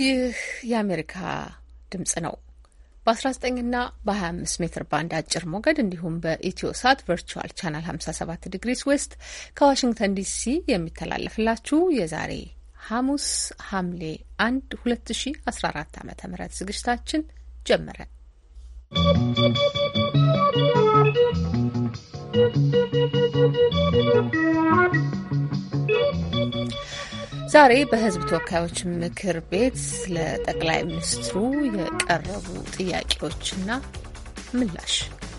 ይህ የአሜሪካ ድምጽ ነው። በ19ና በ25 ሜትር ባንድ አጭር ሞገድ እንዲሁም በኢትዮ ሳት ቨርቹዋል ቻናል 57 ዲግሪስ ዌስት ከዋሽንግተን ዲሲ የሚተላለፍላችሁ የዛሬ ሐሙስ ሐምሌ 1 2014 ዓ ም ዝግጅታችን ጀመረ። ዛሬ በሕዝብ ተወካዮች ምክር ቤት ለጠቅላይ ሚኒስትሩ የቀረቡ ጥያቄዎችና ምላሽ።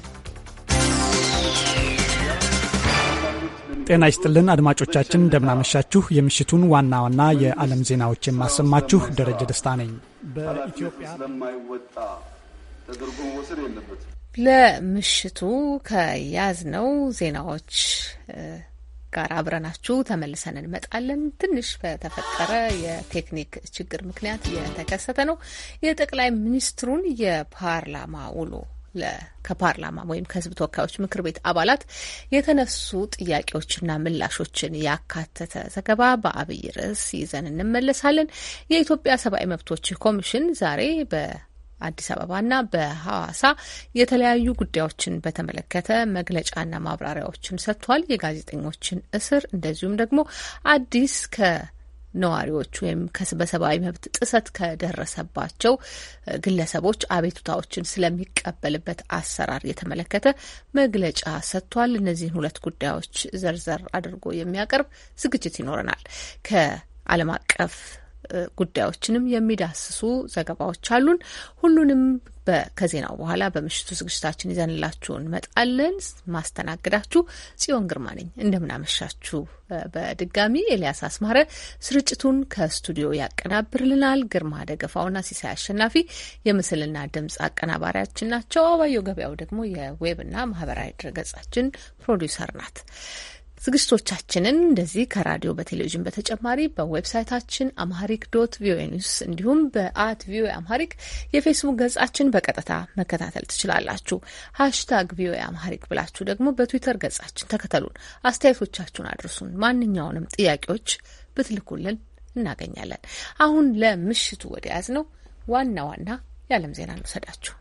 ጤና ይስጥልን አድማጮቻችን፣ እንደምናመሻችሁ። የምሽቱን ዋና ዋና የዓለም ዜናዎች የማሰማችሁ ደረጀ ደስታ ነኝ። በኢትዮጵያ ስለማይወጣ ተደርጎ መወሰድ የለበትም። ለምሽቱ ከያዝነው ዜናዎች ጋር አብረናችሁ ተመልሰን እንመጣለን። ትንሽ በተፈጠረ የቴክኒክ ችግር ምክንያት የተከሰተ ነው። የጠቅላይ ሚኒስትሩን የፓርላማ ውሎ ከፓርላማ ወይም ከሕዝብ ተወካዮች ምክር ቤት አባላት የተነሱ ጥያቄዎችና ምላሾችን ያካተተ ዘገባ በአብይ ርዕስ ይዘን እንመለሳለን። የኢትዮጵያ ሰብአዊ መብቶች ኮሚሽን ዛሬ በ አዲስ አበባና በሐዋሳ የተለያዩ ጉዳዮችን በተመለከተ መግለጫና ማብራሪያዎችን ሰጥቷል። የጋዜጠኞችን እስር እንደዚሁም ደግሞ አዲስ ከነዋሪዎች ወይም በሰብአዊ መብት ጥሰት ከደረሰባቸው ግለሰቦች አቤቱታዎችን ስለሚቀበልበት አሰራር የተመለከተ መግለጫ ሰጥቷል። እነዚህን ሁለት ጉዳዮች ዘርዘር አድርጎ የሚያቀርብ ዝግጅት ይኖረናል። ከዓለም አቀፍ ጉዳዮችንም የሚዳስሱ ዘገባዎች አሉን። ሁሉንም ከዜናው በኋላ በምሽቱ ዝግጅታችን ይዘንላችሁ እንመጣለን። ማስተናግዳችሁ ጽዮን ግርማ ነኝ። እንደምናመሻችሁ። በድጋሚ ኤልያስ አስማረ ስርጭቱን ከስቱዲዮ ያቀናብርልናል። ግርማ ደገፋውና ሲሳይ አሸናፊ የምስልና ድምጽ አቀናባሪያችን ናቸው። አባየው ገበያው ደግሞ የዌብና ማህበራዊ ድረገጻችን ፕሮዲውሰር ናት። ዝግጅቶቻችንን እንደዚህ ከራዲዮ በቴሌቪዥን በተጨማሪ በዌብሳይታችን አምሃሪክ ዶት ቪኦኤ ኒውስ እንዲሁም በአት ቪኦኤ አምሃሪክ የፌስቡክ ገጻችን በቀጥታ መከታተል ትችላላችሁ። ሀሽታግ ቪኦኤ አምሃሪክ ብላችሁ ደግሞ በትዊተር ገጻችን ተከተሉን፣ አስተያየቶቻችሁን አድርሱን። ማንኛውንም ጥያቄዎች ብትልኩልን እናገኛለን። አሁን ለምሽቱ ወደ ያዝ ነው ዋና ዋና የዓለም ዜና እንውሰዳችሁ።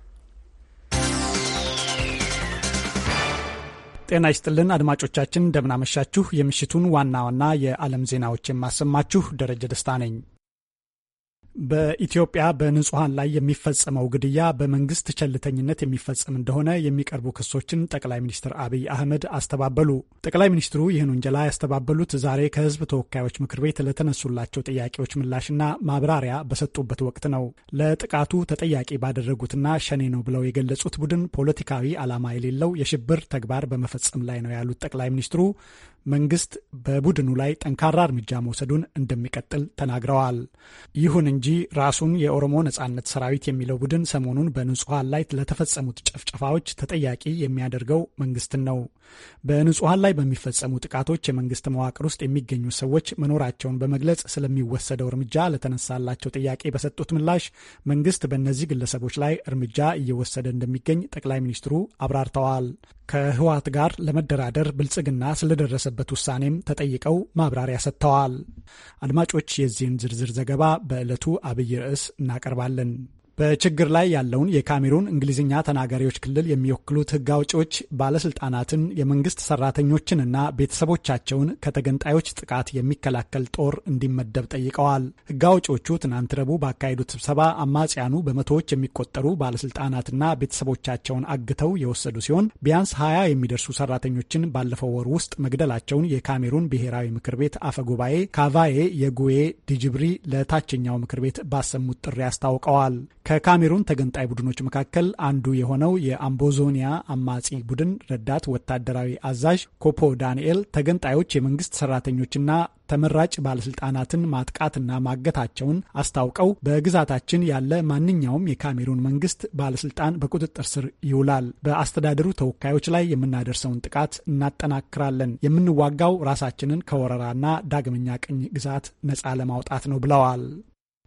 ጤና ይስጥልን አድማጮቻችን፣ እንደምናመሻችሁ። የምሽቱን ዋና ዋና የዓለም ዜናዎች የማሰማችሁ ደረጀ ደስታ ነኝ። በኢትዮጵያ በንጹሐን ላይ የሚፈጸመው ግድያ በመንግስት ቸልተኝነት የሚፈጸም እንደሆነ የሚቀርቡ ክሶችን ጠቅላይ ሚኒስትር አብይ አህመድ አስተባበሉ። ጠቅላይ ሚኒስትሩ ይህን ውንጀላ ያስተባበሉት ዛሬ ከህዝብ ተወካዮች ምክር ቤት ለተነሱላቸው ጥያቄዎች ምላሽና ማብራሪያ በሰጡበት ወቅት ነው። ለጥቃቱ ተጠያቂ ባደረጉትና ሸኔ ነው ብለው የገለጹት ቡድን ፖለቲካዊ ዓላማ የሌለው የሽብር ተግባር በመፈጸም ላይ ነው ያሉት ጠቅላይ ሚኒስትሩ መንግስት በቡድኑ ላይ ጠንካራ እርምጃ መውሰዱን እንደሚቀጥል ተናግረዋል። ይሁን እንጂ ራሱን የኦሮሞ ነጻነት ሰራዊት የሚለው ቡድን ሰሞኑን በንጹሐን ላይ ለተፈጸሙት ጭፍጨፋዎች ተጠያቂ የሚያደርገው መንግስትን ነው። በንጹሐን ላይ በሚፈጸሙ ጥቃቶች የመንግስት መዋቅር ውስጥ የሚገኙ ሰዎች መኖራቸውን በመግለጽ ስለሚወሰደው እርምጃ ለተነሳላቸው ጥያቄ በሰጡት ምላሽ መንግስት በእነዚህ ግለሰቦች ላይ እርምጃ እየወሰደ እንደሚገኝ ጠቅላይ ሚኒስትሩ አብራርተዋል። ከህወሓት ጋር ለመደራደር ብልጽግና ስለደረሰበት ውሳኔም ተጠይቀው ማብራሪያ ሰጥተዋል። አድማጮች የዚህን ዝርዝር ዘገባ በዕለቱ አብይ ርዕስ እናቀርባለን። በችግር ላይ ያለውን የካሜሩን እንግሊዝኛ ተናጋሪዎች ክልል የሚወክሉት ህግ አውጪዎች ባለስልጣናትን የመንግስት ሰራተኞችንና ቤተሰቦቻቸውን ከተገንጣዮች ጥቃት የሚከላከል ጦር እንዲመደብ ጠይቀዋል። ህግ አውጪዎቹ ትናንት ረቡዕ ባካሄዱት ስብሰባ አማጽያኑ በመቶዎች የሚቆጠሩ ባለስልጣናትና ቤተሰቦቻቸውን አግተው የወሰዱ ሲሆን ቢያንስ ሀያ የሚደርሱ ሰራተኞችን ባለፈው ወር ውስጥ መግደላቸውን የካሜሩን ብሔራዊ ምክር ቤት አፈ ጉባኤ ካቫዬ የጉዌ ዲጅብሪ ለታችኛው ምክር ቤት ባሰሙት ጥሪ አስታውቀዋል። ከካሜሩን ተገንጣይ ቡድኖች መካከል አንዱ የሆነው የአምቦዞኒያ አማጺ ቡድን ረዳት ወታደራዊ አዛዥ ኮፖ ዳንኤል ተገንጣዮች የመንግስት ሰራተኞችና ተመራጭ ባለስልጣናትን ማጥቃትና ማገታቸውን አስታውቀው በግዛታችን ያለ ማንኛውም የካሜሩን መንግስት ባለስልጣን በቁጥጥር ስር ይውላል። በአስተዳደሩ ተወካዮች ላይ የምናደርሰውን ጥቃት እናጠናክራለን። የምንዋጋው ራሳችንን ከወረራና ዳግመኛ ቅኝ ግዛት ነፃ ለማውጣት ነው ብለዋል።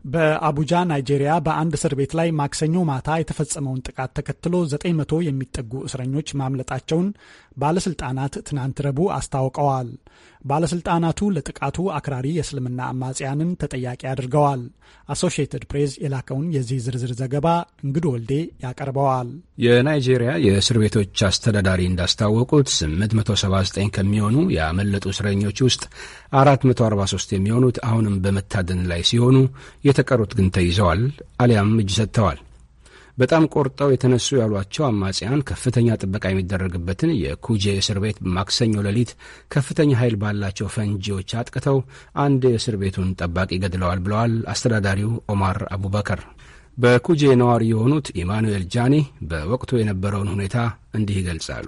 በአቡጃ ናይጄሪያ በአንድ እስር ቤት ላይ ማክሰኞ ማታ የተፈጸመውን ጥቃት ተከትሎ 900 የሚጠጉ እስረኞች ማምለጣቸውን ባለስልጣናት ትናንት ረቡዕ አስታውቀዋል። ባለስልጣናቱ ለጥቃቱ አክራሪ የእስልምና አማጽያንን ተጠያቂ አድርገዋል። አሶሺየትድ ፕሬስ የላከውን የዚህ ዝርዝር ዘገባ እንግዶ ወልዴ ያቀርበዋል። የናይጄሪያ የእስር ቤቶች አስተዳዳሪ እንዳስታወቁት 879 ከሚሆኑ ያመለጡ እስረኞች ውስጥ 443 የሚሆኑት አሁንም በመታደን ላይ ሲሆኑ የተቀሩት ግን ተይዘዋል አሊያም እጅ ሰጥተዋል። በጣም ቆርጠው የተነሱ ያሏቸው አማጽያን ከፍተኛ ጥበቃ የሚደረግበትን የኩጄ እስር ቤት ማክሰኞ ሌሊት ከፍተኛ ኃይል ባላቸው ፈንጂዎች አጥቅተው አንድ የእስር ቤቱን ጠባቂ ገድለዋል ብለዋል አስተዳዳሪው ኦማር አቡበከር። በኩጄ ነዋሪ የሆኑት ኢማኑኤል ጃኒ በወቅቱ የነበረውን ሁኔታ እንዲህ ይገልጻሉ።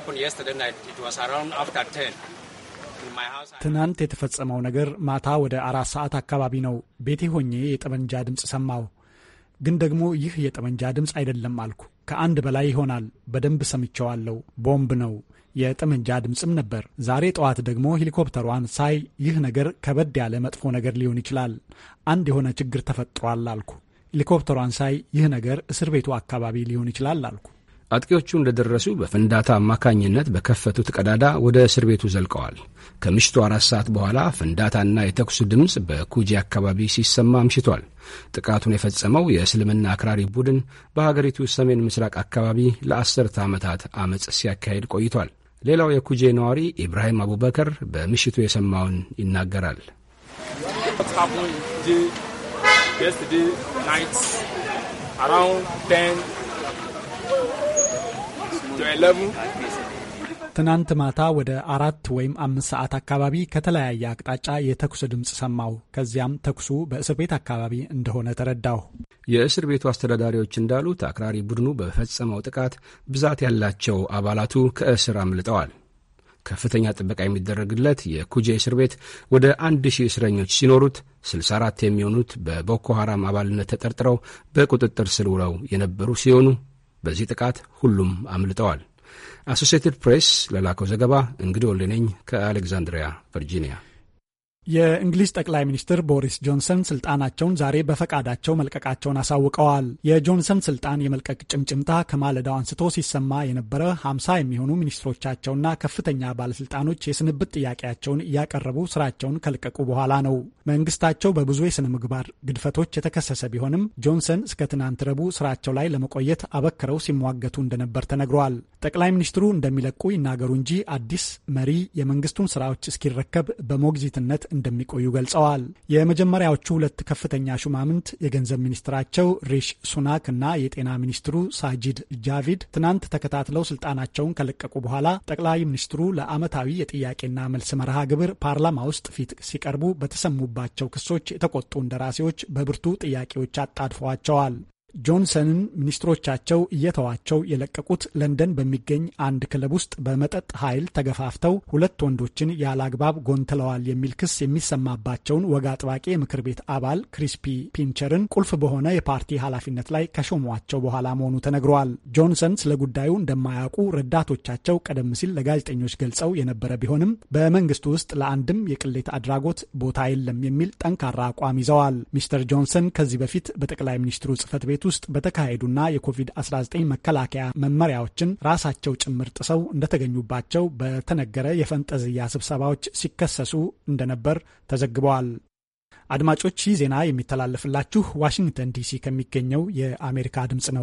ትናንት የተፈጸመው ነገር ማታ ወደ አራት ሰዓት አካባቢ ነው። ቤቴ ሆኜ የጠመንጃ ድምፅ ሰማሁ። ግን ደግሞ ይህ የጠመንጃ ድምፅ አይደለም አልኩ። ከአንድ በላይ ይሆናል። በደንብ ሰምቸዋለሁ። ቦምብ ነው። የጠመንጃ ድምፅም ነበር። ዛሬ ጠዋት ደግሞ ሄሊኮፕተሯን ሳይ ይህ ነገር ከበድ ያለ መጥፎ ነገር ሊሆን ይችላል፣ አንድ የሆነ ችግር ተፈጥሯል አልኩ። ሄሊኮፕተሯን ሳይ ይህ ነገር እስር ቤቱ አካባቢ ሊሆን ይችላል አልኩ። አጥቂዎቹ እንደደረሱ በፍንዳታ አማካኝነት በከፈቱት ቀዳዳ ወደ እስር ቤቱ ዘልቀዋል። ከምሽቱ አራት ሰዓት በኋላ ፍንዳታና የተኩስ ድምፅ በኩጂ አካባቢ ሲሰማ አምሽቷል። ጥቃቱን የፈጸመው የእስልምና አክራሪ ቡድን በሀገሪቱ ሰሜን ምስራቅ አካባቢ ለአስርተ ዓመታት አመፅ ሲያካሄድ ቆይቷል። ሌላው የኩጄ ነዋሪ ኢብራሂም አቡበከር በምሽቱ የሰማውን ይናገራል። ትናንት ማታ ወደ አራት ወይም አምስት ሰዓት አካባቢ ከተለያየ አቅጣጫ የተኩስ ድምፅ ሰማሁ። ከዚያም ተኩሱ በእስር ቤት አካባቢ እንደሆነ ተረዳሁ። የእስር ቤቱ አስተዳዳሪዎች እንዳሉት አክራሪ ቡድኑ በፈጸመው ጥቃት ብዛት ያላቸው አባላቱ ከእስር አምልጠዋል። ከፍተኛ ጥበቃ የሚደረግለት የኩጄ እስር ቤት ወደ አንድ ሺህ እስረኞች ሲኖሩት 64 የሚሆኑት በቦኮ ሐራም አባልነት ተጠርጥረው በቁጥጥር ስር ውለው የነበሩ ሲሆኑ በዚህ ጥቃት ሁሉም አምልጠዋል። አሶሲየትድ ፕሬስ ለላከው ዘገባ እንግዲህ ወልደነኝ ከአሌክዛንድሪያ ቨርጂኒያ የእንግሊዝ ጠቅላይ ሚኒስትር ቦሪስ ጆንሰን ስልጣናቸውን ዛሬ በፈቃዳቸው መልቀቃቸውን አሳውቀዋል። የጆንሰን ስልጣን የመልቀቅ ጭምጭምታ ከማለዳው አንስቶ ሲሰማ የነበረ ሀምሳ የሚሆኑ ሚኒስትሮቻቸውና ከፍተኛ ባለስልጣኖች የስንብት ጥያቄያቸውን እያቀረቡ ስራቸውን ከለቀቁ በኋላ ነው። መንግስታቸው በብዙ የስነ ምግባር ግድፈቶች የተከሰሰ ቢሆንም ጆንሰን እስከ ትናንት ረቡዕ ስራቸው ላይ ለመቆየት አበክረው ሲሟገቱ እንደነበር ተነግሯል። ጠቅላይ ሚኒስትሩ እንደሚለቁ ይናገሩ እንጂ አዲስ መሪ የመንግስቱን ስራዎች እስኪረከብ በሞግዚትነት እንደሚቆዩ ገልጸዋል። የመጀመሪያዎቹ ሁለት ከፍተኛ ሹማምንት የገንዘብ ሚኒስትራቸው ሪሽ ሱናክ እና የጤና ሚኒስትሩ ሳጂድ ጃቪድ ትናንት ተከታትለው ስልጣናቸውን ከለቀቁ በኋላ ጠቅላይ ሚኒስትሩ ለዓመታዊ የጥያቄና መልስ መርሃ ግብር ፓርላማ ውስጥ ፊት ሲቀርቡ በተሰሙባቸው ክሶች የተቆጡ እንደራሴዎች በብርቱ ጥያቄዎች አጣድፈዋቸዋል። ጆንሰንን ሚኒስትሮቻቸው እየተዋቸው የለቀቁት ለንደን በሚገኝ አንድ ክለብ ውስጥ በመጠጥ ኃይል ተገፋፍተው ሁለት ወንዶችን ያለ አግባብ ጎንትለዋል የሚል ክስ የሚሰማባቸውን ወግ አጥባቂ የምክር ቤት አባል ክሪስፒ ፒንቸርን ቁልፍ በሆነ የፓርቲ ኃላፊነት ላይ ከሾሟቸው በኋላ መሆኑ ተነግረዋል። ጆንሰን ስለ ጉዳዩ እንደማያውቁ ረዳቶቻቸው ቀደም ሲል ለጋዜጠኞች ገልጸው የነበረ ቢሆንም በመንግስቱ ውስጥ ለአንድም የቅሌት አድራጎት ቦታ የለም የሚል ጠንካራ አቋም ይዘዋል። ሚስተር ጆንሰን ከዚህ በፊት በጠቅላይ ሚኒስትሩ ጽህፈት ቤት ውስጥ በተካሄዱና የኮቪድ-19 መከላከያ መመሪያዎችን ራሳቸው ጭምር ጥሰው እንደተገኙባቸው በተነገረ የፈንጠዝያ ስብሰባዎች ሲከሰሱ እንደነበር ተዘግበዋል። አድማጮች ይህ ዜና የሚተላለፍላችሁ ዋሽንግተን ዲሲ ከሚገኘው የአሜሪካ ድምፅ ነው።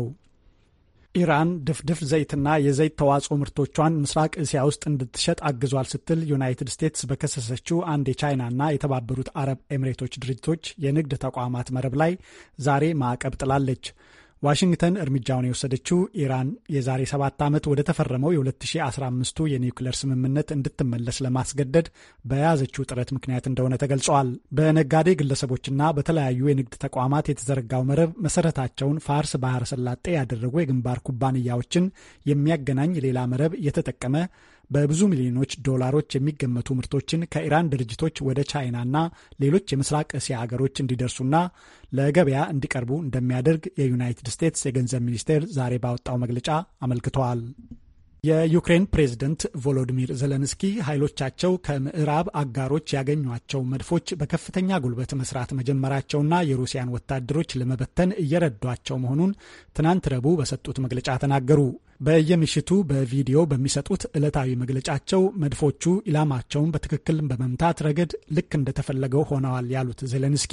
ኢራን ድፍድፍ ዘይትና የዘይት ተዋጽኦ ምርቶቿን ምስራቅ እስያ ውስጥ እንድትሸጥ አግዟል ስትል ዩናይትድ ስቴትስ በከሰሰችው አንድ የቻይናና የተባበሩት አረብ ኤሚሬቶች ድርጅቶች የንግድ ተቋማት መረብ ላይ ዛሬ ማዕቀብ ጥላለች። ዋሽንግተን እርምጃውን የወሰደችው ኢራን የዛሬ ሰባት ዓመት ወደ ተፈረመው የ2015ቱ የኒውክሌር ስምምነት እንድትመለስ ለማስገደድ በያዘችው ጥረት ምክንያት እንደሆነ ተገልጿል። በነጋዴ ግለሰቦችና በተለያዩ የንግድ ተቋማት የተዘረጋው መረብ መሰረታቸውን ፋርስ ባህረ ሰላጤ ያደረጉ የግንባር ኩባንያዎችን የሚያገናኝ ሌላ መረብ እየተጠቀመ በብዙ ሚሊዮኖች ዶላሮች የሚገመቱ ምርቶችን ከኢራን ድርጅቶች ወደ ቻይናና ሌሎች የምስራቅ እስያ ሀገሮች እንዲደርሱና ለገበያ እንዲቀርቡ እንደሚያደርግ የዩናይትድ ስቴትስ የገንዘብ ሚኒስቴር ዛሬ ባወጣው መግለጫ አመልክተዋል። የዩክሬን ፕሬዝደንት ቮሎዲሚር ዘለንስኪ ኃይሎቻቸው ከምዕራብ አጋሮች ያገኟቸው መድፎች በከፍተኛ ጉልበት መስራት መጀመራቸውና የሩሲያን ወታደሮች ለመበተን እየረዷቸው መሆኑን ትናንት ረቡዕ በሰጡት መግለጫ ተናገሩ። በየምሽቱ በቪዲዮ በሚሰጡት ዕለታዊ መግለጫቸው መድፎቹ ኢላማቸውን በትክክል በመምታት ረገድ ልክ እንደተፈለገው ሆነዋል ያሉት ዜሌንስኪ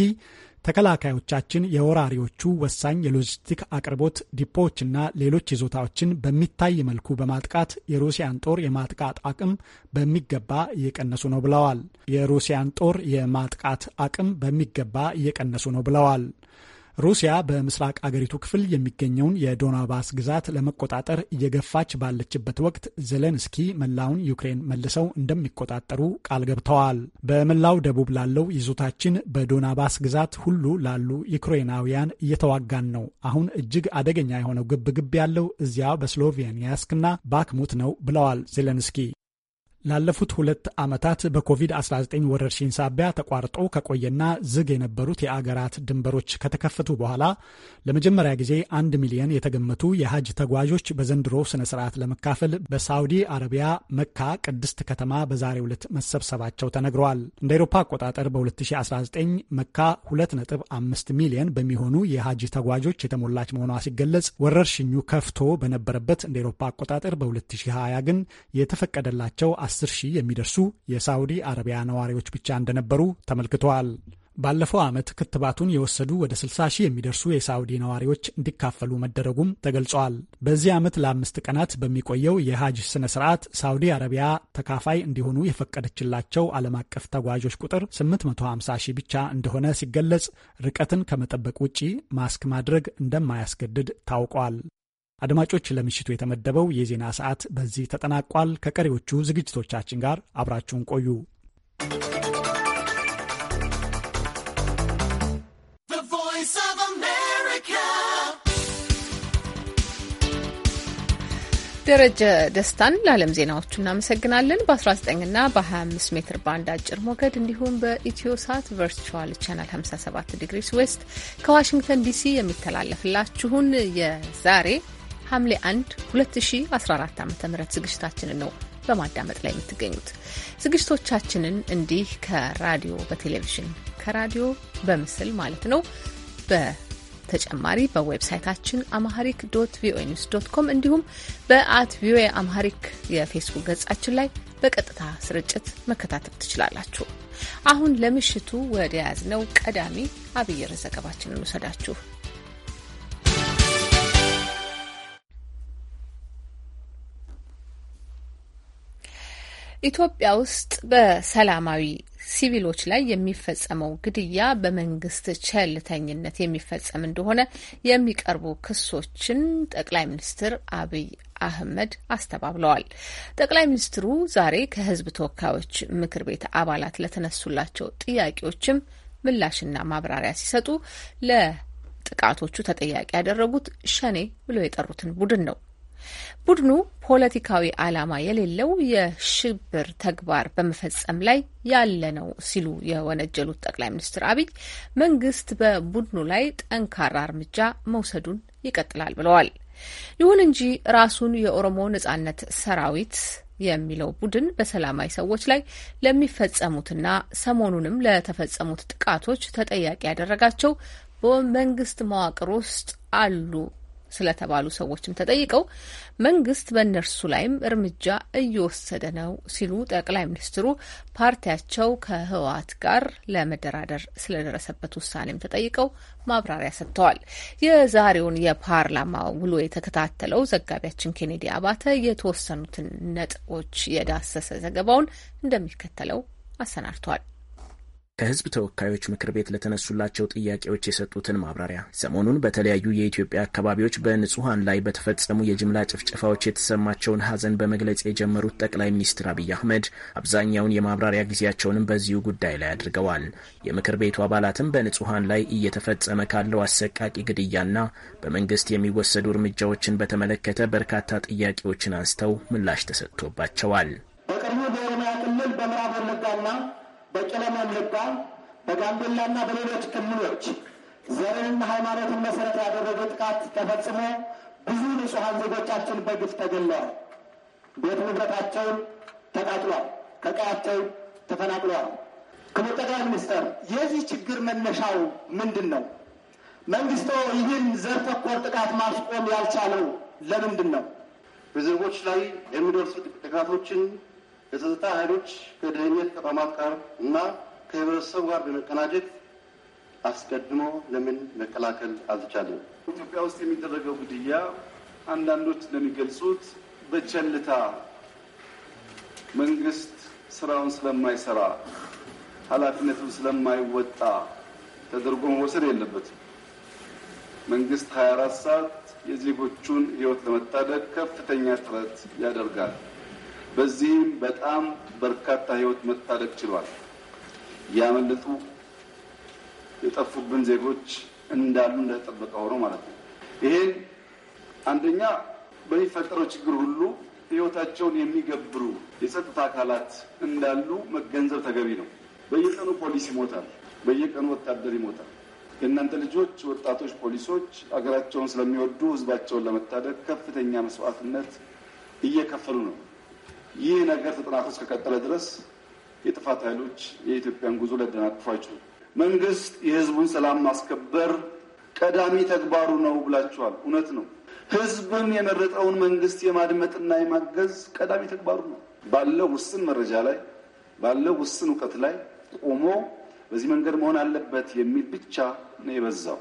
ተከላካዮቻችን የወራሪዎቹ ወሳኝ የሎጂስቲክ አቅርቦት ዲፖዎችና ሌሎች ይዞታዎችን በሚታይ መልኩ በማጥቃት የሩሲያን ጦር የማጥቃት አቅም በሚገባ እየቀነሱ ነው ብለዋል። የሩሲያን ጦር የማጥቃት አቅም በሚገባ እየቀነሱ ነው ብለዋል። ሩሲያ በምስራቅ አገሪቱ ክፍል የሚገኘውን የዶናባስ ግዛት ለመቆጣጠር እየገፋች ባለችበት ወቅት ዜሌንስኪ መላውን ዩክሬን መልሰው እንደሚቆጣጠሩ ቃል ገብተዋል። በመላው ደቡብ ላለው ይዞታችን በዶናባስ ግዛት ሁሉ ላሉ ዩክሬናውያን እየተዋጋን ነው። አሁን እጅግ አደገኛ የሆነው ግብግብ ያለው እዚያ በስሎቬኒያስክና ባክሙት ነው ብለዋል ዜሌንስኪ። ላለፉት ሁለት ዓመታት በኮቪድ-19 ወረርሽኝ ሳቢያ ተቋርጦ ከቆየና ዝግ የነበሩት የአገራት ድንበሮች ከተከፈቱ በኋላ ለመጀመሪያ ጊዜ አንድ ሚሊዮን የተገመቱ የሀጅ ተጓዦች በዘንድሮ ስነ ስርዓት ለመካፈል በሳውዲ አረቢያ መካ ቅድስት ከተማ በዛሬው ዕለት መሰብሰባቸው ተነግረዋል። እንደ አውሮፓ አቆጣጠር በ2019 መካ 2.5 ሚሊዮን በሚሆኑ የሀጅ ተጓዦች የተሞላች መሆኗ ሲገለጽ ወረርሽኙ ከፍቶ በነበረበት እንደ አውሮፓ አቆጣጠር በ2020 ግን የተፈቀደላቸው አስር ሺህ የሚደርሱ የሳውዲ አረቢያ ነዋሪዎች ብቻ እንደነበሩ ተመልክተዋል። ባለፈው ዓመት ክትባቱን የወሰዱ ወደ 60 ሺህ የሚደርሱ የሳውዲ ነዋሪዎች እንዲካፈሉ መደረጉም ተገልጸዋል። በዚህ ዓመት ለአምስት ቀናት በሚቆየው የሀጅ ስነ ስርዓት ሳውዲ አረቢያ ተካፋይ እንዲሆኑ የፈቀደችላቸው ዓለም አቀፍ ተጓዦች ቁጥር 850 ሺህ ብቻ እንደሆነ ሲገለጽ ርቀትን ከመጠበቅ ውጪ ማስክ ማድረግ እንደማያስገድድ ታውቋል። አድማጮች፣ ለምሽቱ የተመደበው የዜና ሰዓት በዚህ ተጠናቋል። ከቀሪዎቹ ዝግጅቶቻችን ጋር አብራችሁን ቆዩ። ደረጀ ደስታን ለዓለም ዜናዎቹ እናመሰግናለን። በ19ና በ25 ሜትር ባንድ አጭር ሞገድ እንዲሁም በኢትዮ ሳት ቨርቹዋል ቻናል 57 ዲግሪስ ዌስት ከዋሽንግተን ዲሲ የሚተላለፍላችሁን የዛሬ ሐምሌ 1 2014 ዓ ም ዝግጅታችንን ነው በማዳመጥ ላይ የምትገኙት። ዝግጅቶቻችንን እንዲህ ከራዲዮ በቴሌቪዥን ከራዲዮ በምስል ማለት ነው በተጨማሪ በዌብሳይታችን አማሐሪክ ዶት ቪኦኤ ኒውስ ዶት ኮም እንዲሁም በአት ቪኦኤ አማሐሪክ የፌስቡክ ገጻችን ላይ በቀጥታ ስርጭት መከታተል ትችላላችሁ። አሁን ለምሽቱ ወደ ያዝነው ቀዳሚ አብይ ርዕስ ዘገባችንን እንውሰዳችሁ። ኢትዮጵያ ውስጥ በሰላማዊ ሲቪሎች ላይ የሚፈጸመው ግድያ በመንግስት ቸልተኝነት የሚፈጸም እንደሆነ የሚቀርቡ ክሶችን ጠቅላይ ሚኒስትር አብይ አህመድ አስተባብለዋል። ጠቅላይ ሚኒስትሩ ዛሬ ከህዝብ ተወካዮች ምክር ቤት አባላት ለተነሱላቸው ጥያቄዎችም ምላሽና ማብራሪያ ሲሰጡ ለጥቃቶቹ ተጠያቂ ያደረጉት ሸኔ ብለው የጠሩትን ቡድን ነው። ቡድኑ ፖለቲካዊ ዓላማ የሌለው የሽብር ተግባር በመፈጸም ላይ ያለ ነው ሲሉ የወነጀሉት ጠቅላይ ሚኒስትር አብይ መንግስት በቡድኑ ላይ ጠንካራ እርምጃ መውሰዱን ይቀጥላል ብለዋል። ይሁን እንጂ ራሱን የኦሮሞ ነጻነት ሰራዊት የሚለው ቡድን በሰላማዊ ሰዎች ላይ ለሚፈጸሙትና ሰሞኑንም ለተፈጸሙት ጥቃቶች ተጠያቂ ያደረጋቸው በመንግስት መዋቅር ውስጥ አሉ ስለተባሉ ሰዎችም ተጠይቀው መንግስት በእነርሱ ላይም እርምጃ እየወሰደ ነው ሲሉ ጠቅላይ ሚኒስትሩ ፓርቲያቸው ከህወሓት ጋር ለመደራደር ስለደረሰበት ውሳኔም ተጠይቀው ማብራሪያ ሰጥተዋል። የዛሬውን የፓርላማ ውሎ የተከታተለው ዘጋቢያችን ኬኔዲ አባተ የተወሰኑትን ነጥቦች የዳሰሰ ዘገባውን እንደሚከተለው አሰናድቷል። ከህዝብ ተወካዮች ምክር ቤት ለተነሱላቸው ጥያቄዎች የሰጡትን ማብራሪያ ሰሞኑን በተለያዩ የኢትዮጵያ አካባቢዎች በንጹሐን ላይ በተፈጸሙ የጅምላ ጭፍጨፋዎች የተሰማቸውን ሐዘን በመግለጽ የጀመሩት ጠቅላይ ሚኒስትር አብይ አህመድ አብዛኛውን የማብራሪያ ጊዜያቸውንም በዚሁ ጉዳይ ላይ አድርገዋል። የምክር ቤቱ አባላትም በንጹሐን ላይ እየተፈጸመ ካለው አሰቃቂ ግድያና በመንግስት የሚወሰዱ እርምጃዎችን በተመለከተ በርካታ ጥያቄዎችን አንስተው ምላሽ ተሰጥቶባቸዋል። በቅርቡ በኦሮሚያ ክልል በምዕራብ ወለጋና በቄለም ወለጋ በጋምቤላና በሌሎች ክልሎች ዘርንና ሃይማኖትን መሰረት ያደረገ ጥቃት ተፈጽሞ ብዙ ንጹሐን ዜጎቻችን በግፍ ተገለዋል። ቤት ንብረታቸውን ተቃጥሏል፣ ከቀያቸው ተፈናቅለዋል። ክቡር ጠቅላይ ሚኒስትር የዚህ ችግር መነሻው ምንድን ነው? መንግስቶ ይህን ዘር ተኮር ጥቃት ማስቆም ያልቻለው ለምንድን ነው? በዜጎች ላይ የሚደርሱ ጥቃቶችን የጸጥታ ኃይሎች ከደህንነት ተቋማት ጋር እና ከህብረተሰቡ ጋር በመቀናጀት አስቀድሞ ለምን መከላከል አልተቻለም? ኢትዮጵያ ውስጥ የሚደረገው ግድያ አንዳንዶች እንደሚገልጹት በቸልታ መንግስት ስራውን ስለማይሰራ ኃላፊነቱን ስለማይወጣ ተደርጎ መወሰድ የለበትም። መንግስት 24 ሰዓት የዜጎቹን ህይወት ለመታደግ ከፍተኛ ጥረት ያደርጋል። በዚህም በጣም በርካታ ህይወት መታደግ ችሏል። ያመለጡ የጠፉብን ዜጎች እንዳሉ እንደተጠበቀ ሆኖ ማለት ነው። ይሄን አንደኛ በሚፈጠረው ችግር ሁሉ ህይወታቸውን የሚገብሩ የጸጥታ አካላት እንዳሉ መገንዘብ ተገቢ ነው። በየቀኑ ፖሊስ ይሞታል። በየቀኑ ወታደር ይሞታል። የእናንተ ልጆች ወጣቶች ፖሊሶች አገራቸውን ስለሚወዱ ህዝባቸውን ለመታደግ ከፍተኛ መስዋዕትነት እየከፈሉ ነው። ይህ ነገር ተጠናክሮ እስከቀጠለ ድረስ የጥፋት ኃይሎች የኢትዮጵያን ጉዞ ሊያደናቅፉ አይችሉም። መንግስት የህዝቡን ሰላም ማስከበር ቀዳሚ ተግባሩ ነው ብላችኋል። እውነት ነው። ህዝብን የመረጠውን መንግስት የማድመጥና የማገዝ ቀዳሚ ተግባሩ ነው። ባለው ውስን መረጃ ላይ ባለው ውስን እውቀት ላይ ቆሞ በዚህ መንገድ መሆን አለበት የሚል ብቻ ነው የበዛው።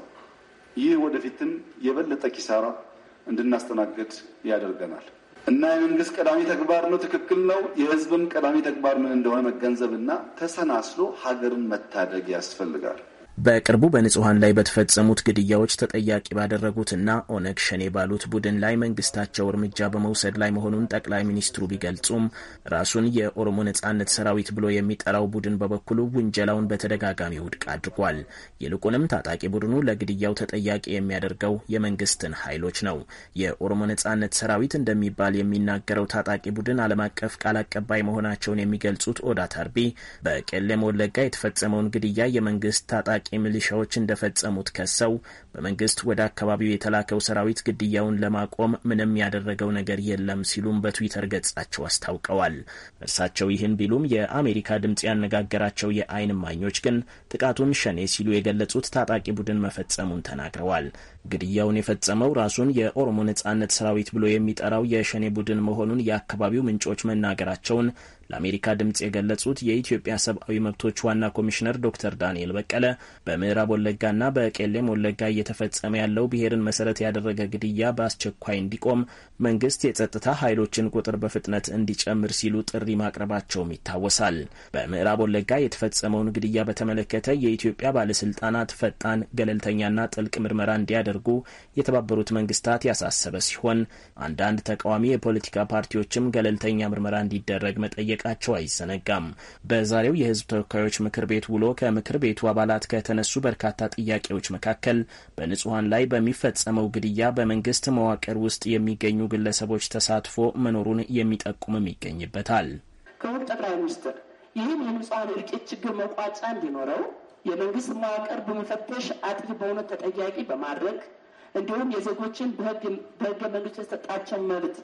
ይህ ወደፊትም የበለጠ ኪሳራ እንድናስተናግድ ያደርገናል እና የመንግስት ቀዳሚ ተግባር ነው፣ ትክክል ነው። የህዝብም ቀዳሚ ተግባር ምን እንደሆነ መገንዘብና ተሰናስሎ ሀገርን መታደግ ያስፈልጋል። በቅርቡ በንጹሐን ላይ በተፈጸሙት ግድያዎች ተጠያቂ ባደረጉትና ኦነግ ሸኔ ባሉት ቡድን ላይ መንግስታቸው እርምጃ በመውሰድ ላይ መሆኑን ጠቅላይ ሚኒስትሩ ቢገልጹም ራሱን የኦሮሞ ነጻነት ሰራዊት ብሎ የሚጠራው ቡድን በበኩሉ ውንጀላውን በተደጋጋሚ ውድቅ አድርጓል። ይልቁንም ታጣቂ ቡድኑ ለግድያው ተጠያቂ የሚያደርገው የመንግስትን ኃይሎች ነው። የኦሮሞ ነጻነት ሰራዊት እንደሚባል የሚናገረው ታጣቂ ቡድን ዓለም አቀፍ ቃል አቀባይ መሆናቸውን የሚገልጹት ኦዳ ታርቢ በቄለም ወለጋ የተፈጸመውን ግድያ የመንግስት ታጣቂ ታጣቂ ሚሊሻዎች እንደፈጸሙት ከሰው በመንግስት ወደ አካባቢው የተላከው ሰራዊት ግድያውን ለማቆም ምንም ያደረገው ነገር የለም ሲሉም በትዊተር ገጻቸው አስታውቀዋል። እርሳቸው ይህን ቢሉም የአሜሪካ ድምፅ ያነጋገራቸው የአይን እማኞች ግን ጥቃቱን ሸኔ ሲሉ የገለጹት ታጣቂ ቡድን መፈጸሙን ተናግረዋል። ግድያውን የፈጸመው ራሱን የኦሮሞ ነጻነት ሰራዊት ብሎ የሚጠራው የሸኔ ቡድን መሆኑን የአካባቢው ምንጮች መናገራቸውን ለአሜሪካ ድምፅ የገለጹት የኢትዮጵያ ሰብአዊ መብቶች ዋና ኮሚሽነር ዶክተር ዳንኤል በቀለ በምዕራብ ወለጋና በቄሌም ወለጋ እየተፈጸመ ያለው ብሔርን መሰረት ያደረገ ግድያ በአስቸኳይ እንዲቆም መንግስት የጸጥታ ኃይሎችን ቁጥር በፍጥነት እንዲጨምር ሲሉ ጥሪ ማቅረባቸውም ይታወሳል። በምዕራብ ወለጋ የተፈጸመውን ግድያ በተመለከተ የኢትዮጵያ ባለስልጣናት ፈጣን ገለልተኛና ጥልቅ ምርመራ እንዲያደርጉ የተባበሩት መንግስታት ያሳሰበ ሲሆን አንዳንድ ተቃዋሚ የፖለቲካ ፓርቲዎችም ገለልተኛ ምርመራ እንዲደረግ መጠየቃቸው አይዘነጋም። በዛሬው የህዝብ ተወካዮች ምክር ቤት ውሎ ከምክር ቤቱ አባላት ከተነሱ በርካታ ጥያቄዎች መካከል በንጹሐን ላይ በሚፈጸመው ግድያ በመንግስት መዋቅር ውስጥ የሚገኙ ግለሰቦች ተሳትፎ መኖሩን የሚጠቁምም ይገኝበታል። ክቡር ጠቅላይ ሚኒስትር ይህን የንጹሐን እልቂት ችግር መቋጫ እንዲኖረው የመንግስት መዋቅር በመፈተሽ አጥፊ በእውነት ተጠያቂ በማድረግ እንዲሁም የዜጎችን በህገ መንግስት የተሰጣቸው መብት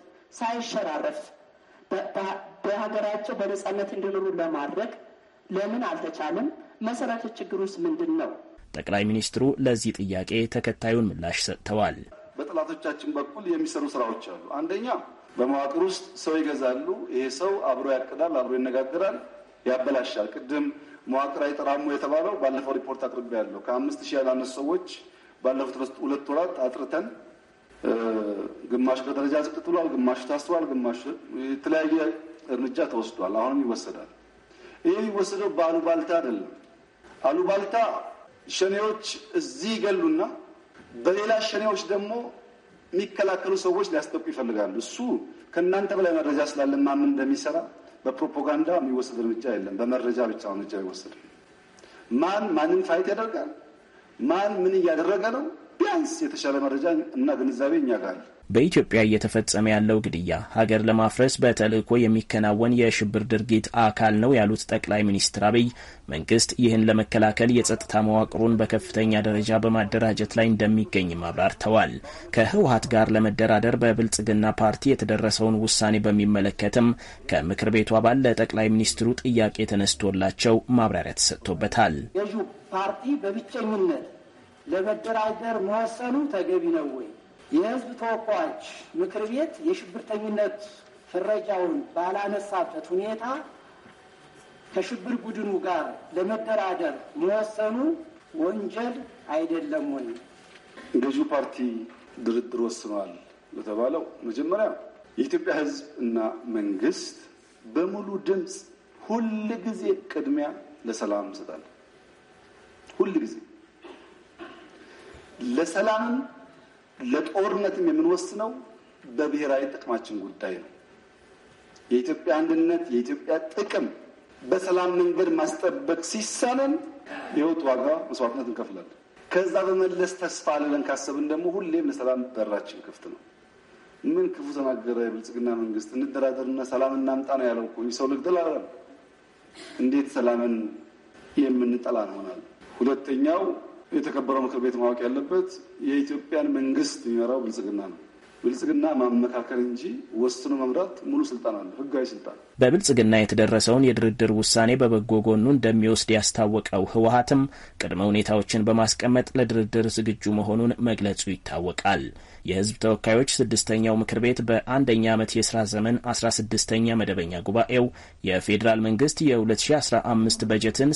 ሳይሸራረፍ በሀገራቸው በነጻነት እንዲኖሩ ለማድረግ ለምን አልተቻለም? መሰረቱ ችግር ውስጥ ምንድን ነው? ጠቅላይ ሚኒስትሩ ለዚህ ጥያቄ ተከታዩን ምላሽ ሰጥተዋል። በጠላቶቻችን በኩል የሚሰሩ ስራዎች አሉ። አንደኛ በመዋቅር ውስጥ ሰው ይገዛሉ። ይሄ ሰው አብሮ ያቅዳል፣ አብሮ ይነጋገራል፣ ያበላሻል። ቅድም መዋቅር አይጠራሙ የተባለው ባለፈው ሪፖርት አቅርቤ ያለው ከአምስት ሺህ ያላነሱ ሰዎች ባለፉት ሁለት ወራት አጥርተን ግማሹ ከደረጃ ዝቅ ብሏል፣ ግማሹ ታስሯል፣ ግማሹ የተለያየ እርምጃ ተወስዷል። አሁንም ይወሰዳል። ይህ የሚወሰደው በአሉባልታ አይደለም። አሉባልታ ሸኔዎች እዚህ ይገሉና በሌላ ሸኔዎች ደግሞ የሚከላከሉ ሰዎች ሊያስጠቁ ይፈልጋሉ። እሱ ከእናንተ በላይ መረጃ ስላለ ማን እንደሚሰራ በፕሮፓጋንዳ የሚወሰድ እርምጃ የለም። በመረጃ ብቻ እርምጃ ይወሰድ። ማን ማንን ፋይት ያደርጋል፣ ማን ምን እያደረገ ነው፣ ቢያንስ የተሻለ መረጃ እና ግንዛቤ እኛ ጋር በኢትዮጵያ እየተፈጸመ ያለው ግድያ ሀገር ለማፍረስ በተልዕኮ የሚከናወን የሽብር ድርጊት አካል ነው ያሉት ጠቅላይ ሚኒስትር አብይ መንግስት ይህን ለመከላከል የጸጥታ መዋቅሩን በከፍተኛ ደረጃ በማደራጀት ላይ እንደሚገኝም አብራርተዋል። ከህወሀት ጋር ለመደራደር በብልጽግና ፓርቲ የተደረሰውን ውሳኔ በሚመለከትም ከምክር ቤቱ አባል ለጠቅላይ ሚኒስትሩ ጥያቄ ተነስቶላቸው ማብራሪያ ተሰጥቶበታል። ገዢው ፓርቲ በብቸኝነት ለመደራደር መወሰኑ ተገቢ ነው ወይ? የህዝብ ተወካዮች ምክር ቤት የሽብርተኝነት ፍረጃውን ባላነሳበት ሁኔታ ከሽብር ቡድኑ ጋር ለመደራደር መወሰኑ ወንጀል አይደለም ወይ? ገዢው ፓርቲ ድርድር ወስኗል ለተባለው መጀመሪያ የኢትዮጵያ ህዝብ እና መንግስት በሙሉ ድምፅ ሁል ጊዜ ቅድሚያ ለሰላም እንሰጣለን። ሁል ጊዜ ለሰላምም ለጦርነትም የምንወስነው በብሔራዊ ጥቅማችን ጉዳይ ነው። የኢትዮጵያ አንድነት፣ የኢትዮጵያ ጥቅም በሰላም መንገድ ማስጠበቅ ሲሳነን የህይወት ዋጋ መስዋዕትነት እንከፍላለን። ከዛ በመለስ ተስፋ አለን ካሰብን ደግሞ ሁሌም ለሰላም በራችን ክፍት ነው። ምን ክፉ ተናገረ የብልጽግና መንግስት? እንደራደርና ሰላም እናምጣ ነው ያለው እኮ ሰው ልግደል አላለም። እንዴት ሰላምን የምንጠላ እንሆናለን? ሁለተኛው የተከበረው ምክር ቤት ማወቅ ያለበት የኢትዮጵያን መንግስት የሚመራው ብልጽግና ነው። ብልጽግና ማመካከል እንጂ ወስኖ መምራት ሙሉ ስልጣን አለ፣ ህጋዊ ስልጣን። በብልጽግና የተደረሰውን የድርድር ውሳኔ በበጎ ጎኑ እንደሚወስድ ያስታወቀው ህወሀትም ቅድመ ሁኔታዎችን በማስቀመጥ ለድርድር ዝግጁ መሆኑን መግለጹ ይታወቃል። የህዝብ ተወካዮች ስድስተኛው ምክር ቤት በአንደኛ ዓመት የስራ ዘመን 16ኛ መደበኛ ጉባኤው የፌዴራል መንግስት የ2015 በጀትን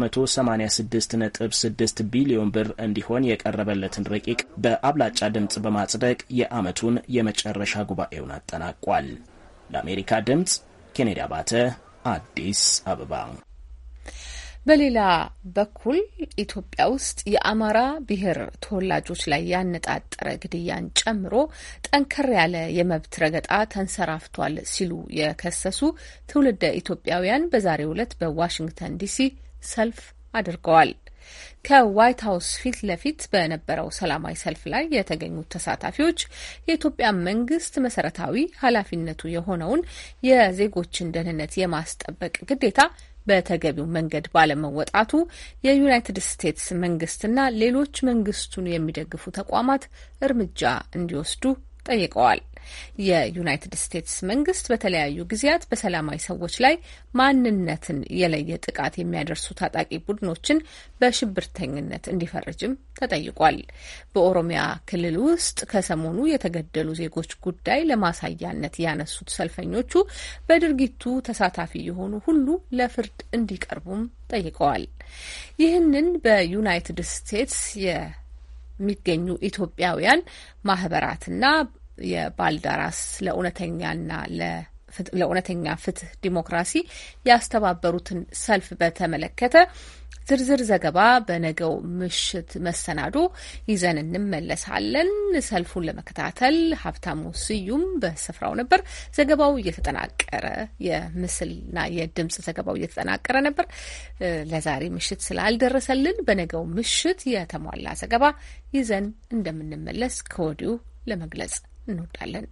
786.6 ቢሊዮን ብር እንዲሆን የቀረበለትን ረቂቅ በአብላጫ ድምፅ በማጽደቅ የዓመቱን የመጨረሻ ጉባኤውን አጠናቋል። ለአሜሪካ ድምፅ ኬኔዲ አባተ አዲስ አበባ በሌላ በኩል ኢትዮጵያ ውስጥ የአማራ ብሔር ተወላጆች ላይ ያነጣጠረ ግድያን ጨምሮ ጠንከር ያለ የመብት ረገጣ ተንሰራፍቷል ሲሉ የከሰሱ ትውልደ ኢትዮጵያውያን በዛሬው ዕለት በዋሽንግተን ዲሲ ሰልፍ አድርገዋል። ከዋይት ሀውስ ፊት ለፊት በነበረው ሰላማዊ ሰልፍ ላይ የተገኙት ተሳታፊዎች የኢትዮጵያ መንግስት መሰረታዊ ኃላፊነቱ የሆነውን የዜጎችን ደህንነት የማስጠበቅ ግዴታ በተገቢው መንገድ ባለመወጣቱ የዩናይትድ ስቴትስ መንግስትና ሌሎች መንግስቱን የሚደግፉ ተቋማት እርምጃ እንዲወስዱ ጠይቀዋል። የዩናይትድ ስቴትስ መንግስት በተለያዩ ጊዜያት በሰላማዊ ሰዎች ላይ ማንነትን የለየ ጥቃት የሚያደርሱ ታጣቂ ቡድኖችን በሽብርተኝነት እንዲፈርጅም ተጠይቋል። በኦሮሚያ ክልል ውስጥ ከሰሞኑ የተገደሉ ዜጎች ጉዳይ ለማሳያነት ያነሱት ሰልፈኞቹ በድርጊቱ ተሳታፊ የሆኑ ሁሉ ለፍርድ እንዲቀርቡም ጠይቀዋል። ይህንን በዩናይትድ ስቴትስ የሚገኙ ኢትዮጵያውያን ማህበራትና የባልደራስ ለእውነተኛና ለእውነተኛ ፍትህ ዲሞክራሲ ያስተባበሩትን ሰልፍ በተመለከተ ዝርዝር ዘገባ በነገው ምሽት መሰናዶ ይዘን እንመለሳለን። ሰልፉን ለመከታተል ሀብታሙ ስዩም በስፍራው ነበር። ዘገባው እየተጠናቀረ የምስልና የድምጽ ዘገባው እየተጠናቀረ ነበር። ለዛሬ ምሽት ስላልደረሰልን በነገው ምሽት የተሟላ ዘገባ ይዘን እንደምንመለስ ከወዲሁ ለመግለጽ እንወዳለን።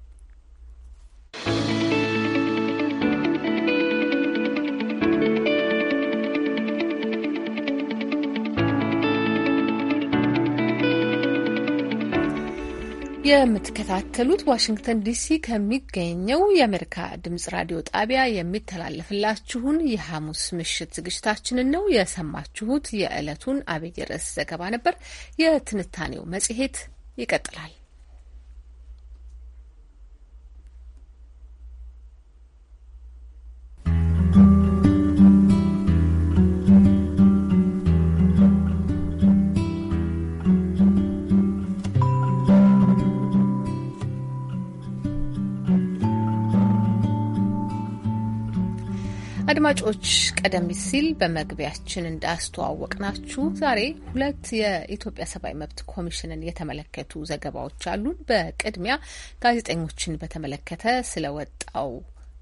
የምትከታተሉት ዋሽንግተን ዲሲ ከሚገኘው የአሜሪካ ድምጽ ራዲዮ ጣቢያ የሚተላለፍላችሁን የሐሙስ ምሽት ዝግጅታችንን ነው የሰማችሁት። የዕለቱን አብይ ርዕስ ዘገባ ነበር። የትንታኔው መጽሔት ይቀጥላል። አድማጮች ቀደም ሲል በመግቢያችን እንዳስተዋወቅናችሁ ዛሬ ሁለት የኢትዮጵያ ሰብአዊ መብት ኮሚሽንን የተመለከቱ ዘገባዎች አሉን። በቅድሚያ ጋዜጠኞችን በተመለከተ ስለወጣው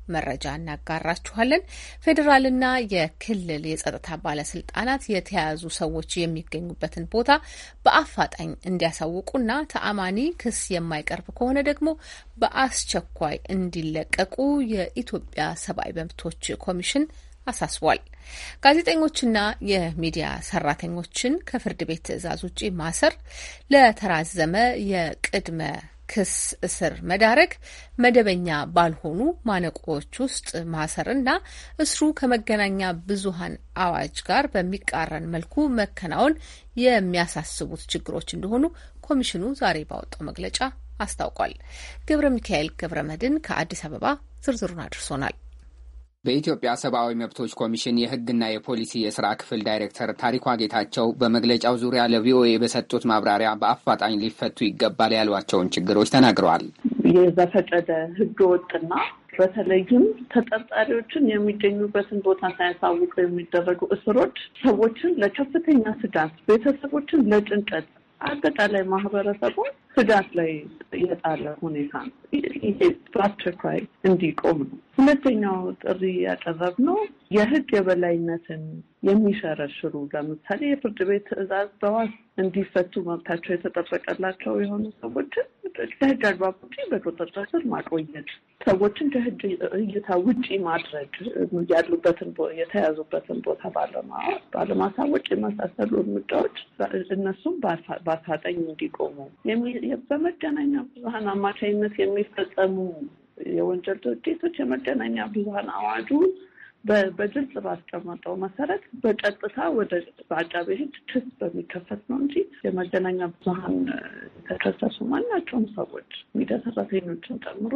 መረጃ እናጋራችኋለን። ፌዴራልና የክልል የጸጥታ ባለስልጣናት የተያዙ ሰዎች የሚገኙበትን ቦታ በአፋጣኝ እንዲያሳውቁና ተአማኒ ክስ የማይቀርብ ከሆነ ደግሞ በአስቸኳይ እንዲለቀቁ የኢትዮጵያ ሰብአዊ መብቶች ኮሚሽን አሳስቧል። ጋዜጠኞችና የሚዲያ ሰራተኞችን ከፍርድ ቤት ትዕዛዝ ውጪ ማሰር፣ ለተራዘመ የቅድመ ክስ እስር መዳረግ፣ መደበኛ ባልሆኑ ማነቆዎች ውስጥ ማሰር እና እስሩ ከመገናኛ ብዙሃን አዋጅ ጋር በሚቃረን መልኩ መከናወን የሚያሳስቡት ችግሮች እንደሆኑ ኮሚሽኑ ዛሬ ባወጣው መግለጫ አስታውቋል። ገብረ ሚካኤል ገብረ መድን ከአዲስ አበባ ዝርዝሩን አድርሶናል። በኢትዮጵያ ሰብአዊ መብቶች ኮሚሽን የሕግና የፖሊሲ የስራ ክፍል ዳይሬክተር ታሪኳ ጌታቸው በመግለጫው ዙሪያ ለቪኦኤ በሰጡት ማብራሪያ በአፋጣኝ ሊፈቱ ይገባል ያሏቸውን ችግሮች ተናግረዋል። የዘፈቀደ ሕገ ወጥና በተለይም ተጠርጣሪዎችን የሚገኙበትን ቦታ ሳያሳውቁ የሚደረጉ እስሮች ሰዎችን ለከፍተኛ ስጋት፣ ቤተሰቦችን ለጭንቀት አጠቃላይ ማህበረሰቡ ስጋት ላይ የጣለ ሁኔታ ነው። ይሄ በአስቸኳይ እንዲቆም ነው። ሁለተኛው ጥሪ ያቀረብነው የህግ የበላይነትን የሚሸረሽሩ ለምሳሌ የፍርድ ቤት ትዕዛዝ በዋስ እንዲፈቱ መብታቸው የተጠበቀላቸው የሆኑ ሰዎችን ከህግ አግባብ ውጭ በቁጥጥር ስር ማቆየት፣ ሰዎችን ከህግ እይታ ውጪ ማድረግ፣ ያሉበትን የተያዙበትን ቦታ ባለማሳወቅ የመሳሰሉ እርምጃዎች እነሱም በአፋጣኝ እንዲቆሙ በመገናኛ ብዙኃን አማካኝነት የሚፈጸሙ የወንጀል ድርጊቶች የመገናኛ ብዙኃን አዋጁ በግልጽ ባስቀመጠው መሰረት በቀጥታ ወደ በአቃቤ ሕግ ክስ በሚከፈት ነው እንጂ የመገናኛ ብዙኃን የተከሰሱ ማናቸውም ሰዎች ሚዲያ ሰራተኞችን ጨምሮ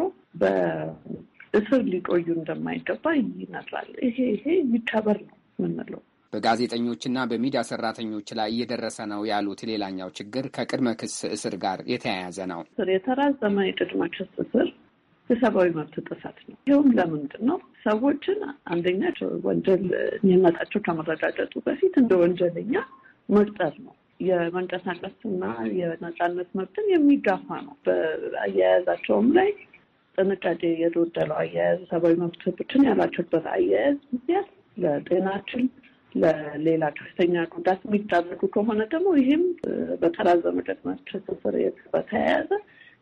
በእስር ሊቆዩ እንደማይገባ ይነግራል። ይሄ ይሄ ይከበር ነው የምንለው። በጋዜጠኞችና በሚዲያ ሰራተኞች ላይ እየደረሰ ነው ያሉት ሌላኛው ችግር ከቅድመ ክስ እስር ጋር የተያያዘ ነው። የተራዘመ የቅድመ ክስ እስር የሰብአዊ መብት ጥሰት ነው። ይኸውም ለምንድን ነው? ሰዎችን አንደኛ ወንጀል የሚመጣቸው ከመረጋገጡ በፊት እንደ ወንጀለኛ መቅጠር ነው። የመንቀሳቀስና የነጻነት መብትን የሚጋፋ ነው። በአያያዛቸውም ላይ ጥንቃቄ የጎደለው አያያዝ፣ ሰብአዊ መብቶችን ያላቸውበት አያያዝ ምክንያት ለጤናችን ለሌላ ከፍተኛ ጉዳት የሚዳረጉ ከሆነ ደግሞ ይህም በተራዘመ ቅድመ ክስ እስር በተያያዘ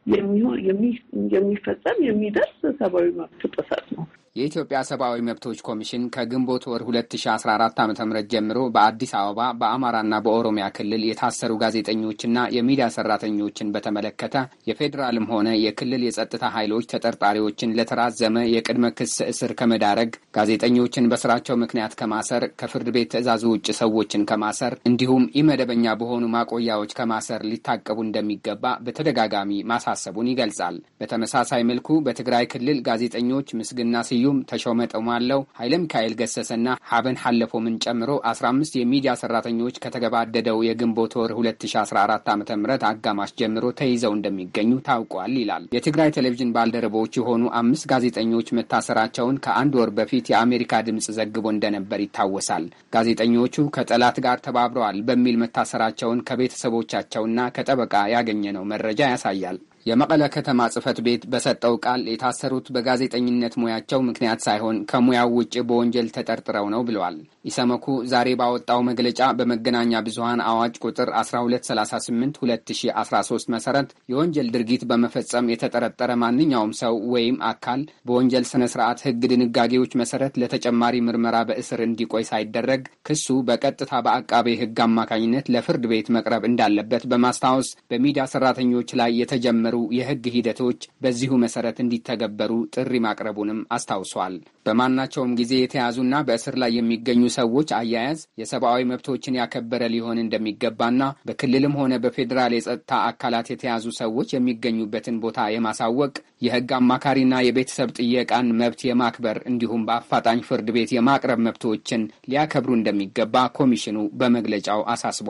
የሚፈጸም የሚደርስ ሰብአዊ መብት ጥሰት ነው። የኢትዮጵያ ሰብአዊ መብቶች ኮሚሽን ከግንቦት ወር 2014 ዓ ም ጀምሮ በአዲስ አበባ በአማራና በኦሮሚያ ክልል የታሰሩ ጋዜጠኞችና የሚዲያ ሰራተኞችን በተመለከተ የፌዴራልም ሆነ የክልል የጸጥታ ኃይሎች ተጠርጣሪዎችን ለተራዘመ የቅድመ ክስ እስር ከመዳረግ፣ ጋዜጠኞችን በስራቸው ምክንያት ከማሰር፣ ከፍርድ ቤት ትዕዛዝ ውጭ ሰዎችን ከማሰር እንዲሁም ኢመደበኛ በሆኑ ማቆያዎች ከማሰር ሊታቀቡ እንደሚገባ በተደጋጋሚ ማሳሰቡን ይገልጻል። በተመሳሳይ መልኩ በትግራይ ክልል ጋዜጠኞች ምስግና ስዩ ስዩም ተሾመ ጠሟለው፣ ኃይለ ሚካኤል ገሰሰና ሀበን ሐለፎምን ጨምሮ 15 የሚዲያ ሰራተኞች ከተገባደደው የግንቦት ወር 2014 ዓ ም አጋማሽ ጀምሮ ተይዘው እንደሚገኙ ታውቋል ይላል። የትግራይ ቴሌቪዥን ባልደረቦች የሆኑ አምስት ጋዜጠኞች መታሰራቸውን ከአንድ ወር በፊት የአሜሪካ ድምፅ ዘግቦ እንደነበር ይታወሳል። ጋዜጠኞቹ ከጠላት ጋር ተባብረዋል በሚል መታሰራቸውን ከቤተሰቦቻቸውና ከጠበቃ ያገኘነው መረጃ ያሳያል። የመቀለ ከተማ ጽህፈት ቤት በሰጠው ቃል የታሰሩት በጋዜጠኝነት ሙያቸው ምክንያት ሳይሆን ከሙያው ውጭ በወንጀል ተጠርጥረው ነው ብለዋል። ኢሰመኩ ዛሬ ባወጣው መግለጫ በመገናኛ ብዙኃን አዋጅ ቁጥር 1238 2013 መሰረት የወንጀል ድርጊት በመፈጸም የተጠረጠረ ማንኛውም ሰው ወይም አካል በወንጀል ስነ ስርዓት ህግ ድንጋጌዎች መሰረት ለተጨማሪ ምርመራ በእስር እንዲቆይ ሳይደረግ ክሱ በቀጥታ በአቃቤ ህግ አማካኝነት ለፍርድ ቤት መቅረብ እንዳለበት በማስታወስ በሚዲያ ሰራተኞች ላይ የተጀመሩ የህግ ሂደቶች በዚሁ መሰረት እንዲተገበሩ ጥሪ ማቅረቡንም አስታውሷል። በማናቸውም ጊዜ የተያዙና በእስር ላይ የሚገኙ ሰዎች አያያዝ የሰብአዊ መብቶችን ያከበረ ሊሆን እንደሚገባና በክልልም ሆነ በፌዴራል የጸጥታ አካላት የተያዙ ሰዎች የሚገኙበትን ቦታ የማሳወቅ የህግ አማካሪና የቤተሰብ ጥየቃን መብት የማክበር እንዲሁም በአፋጣኝ ፍርድ ቤት የማቅረብ መብቶችን ሊያከብሩ እንደሚገባ ኮሚሽኑ በመግለጫው አሳስበዋል።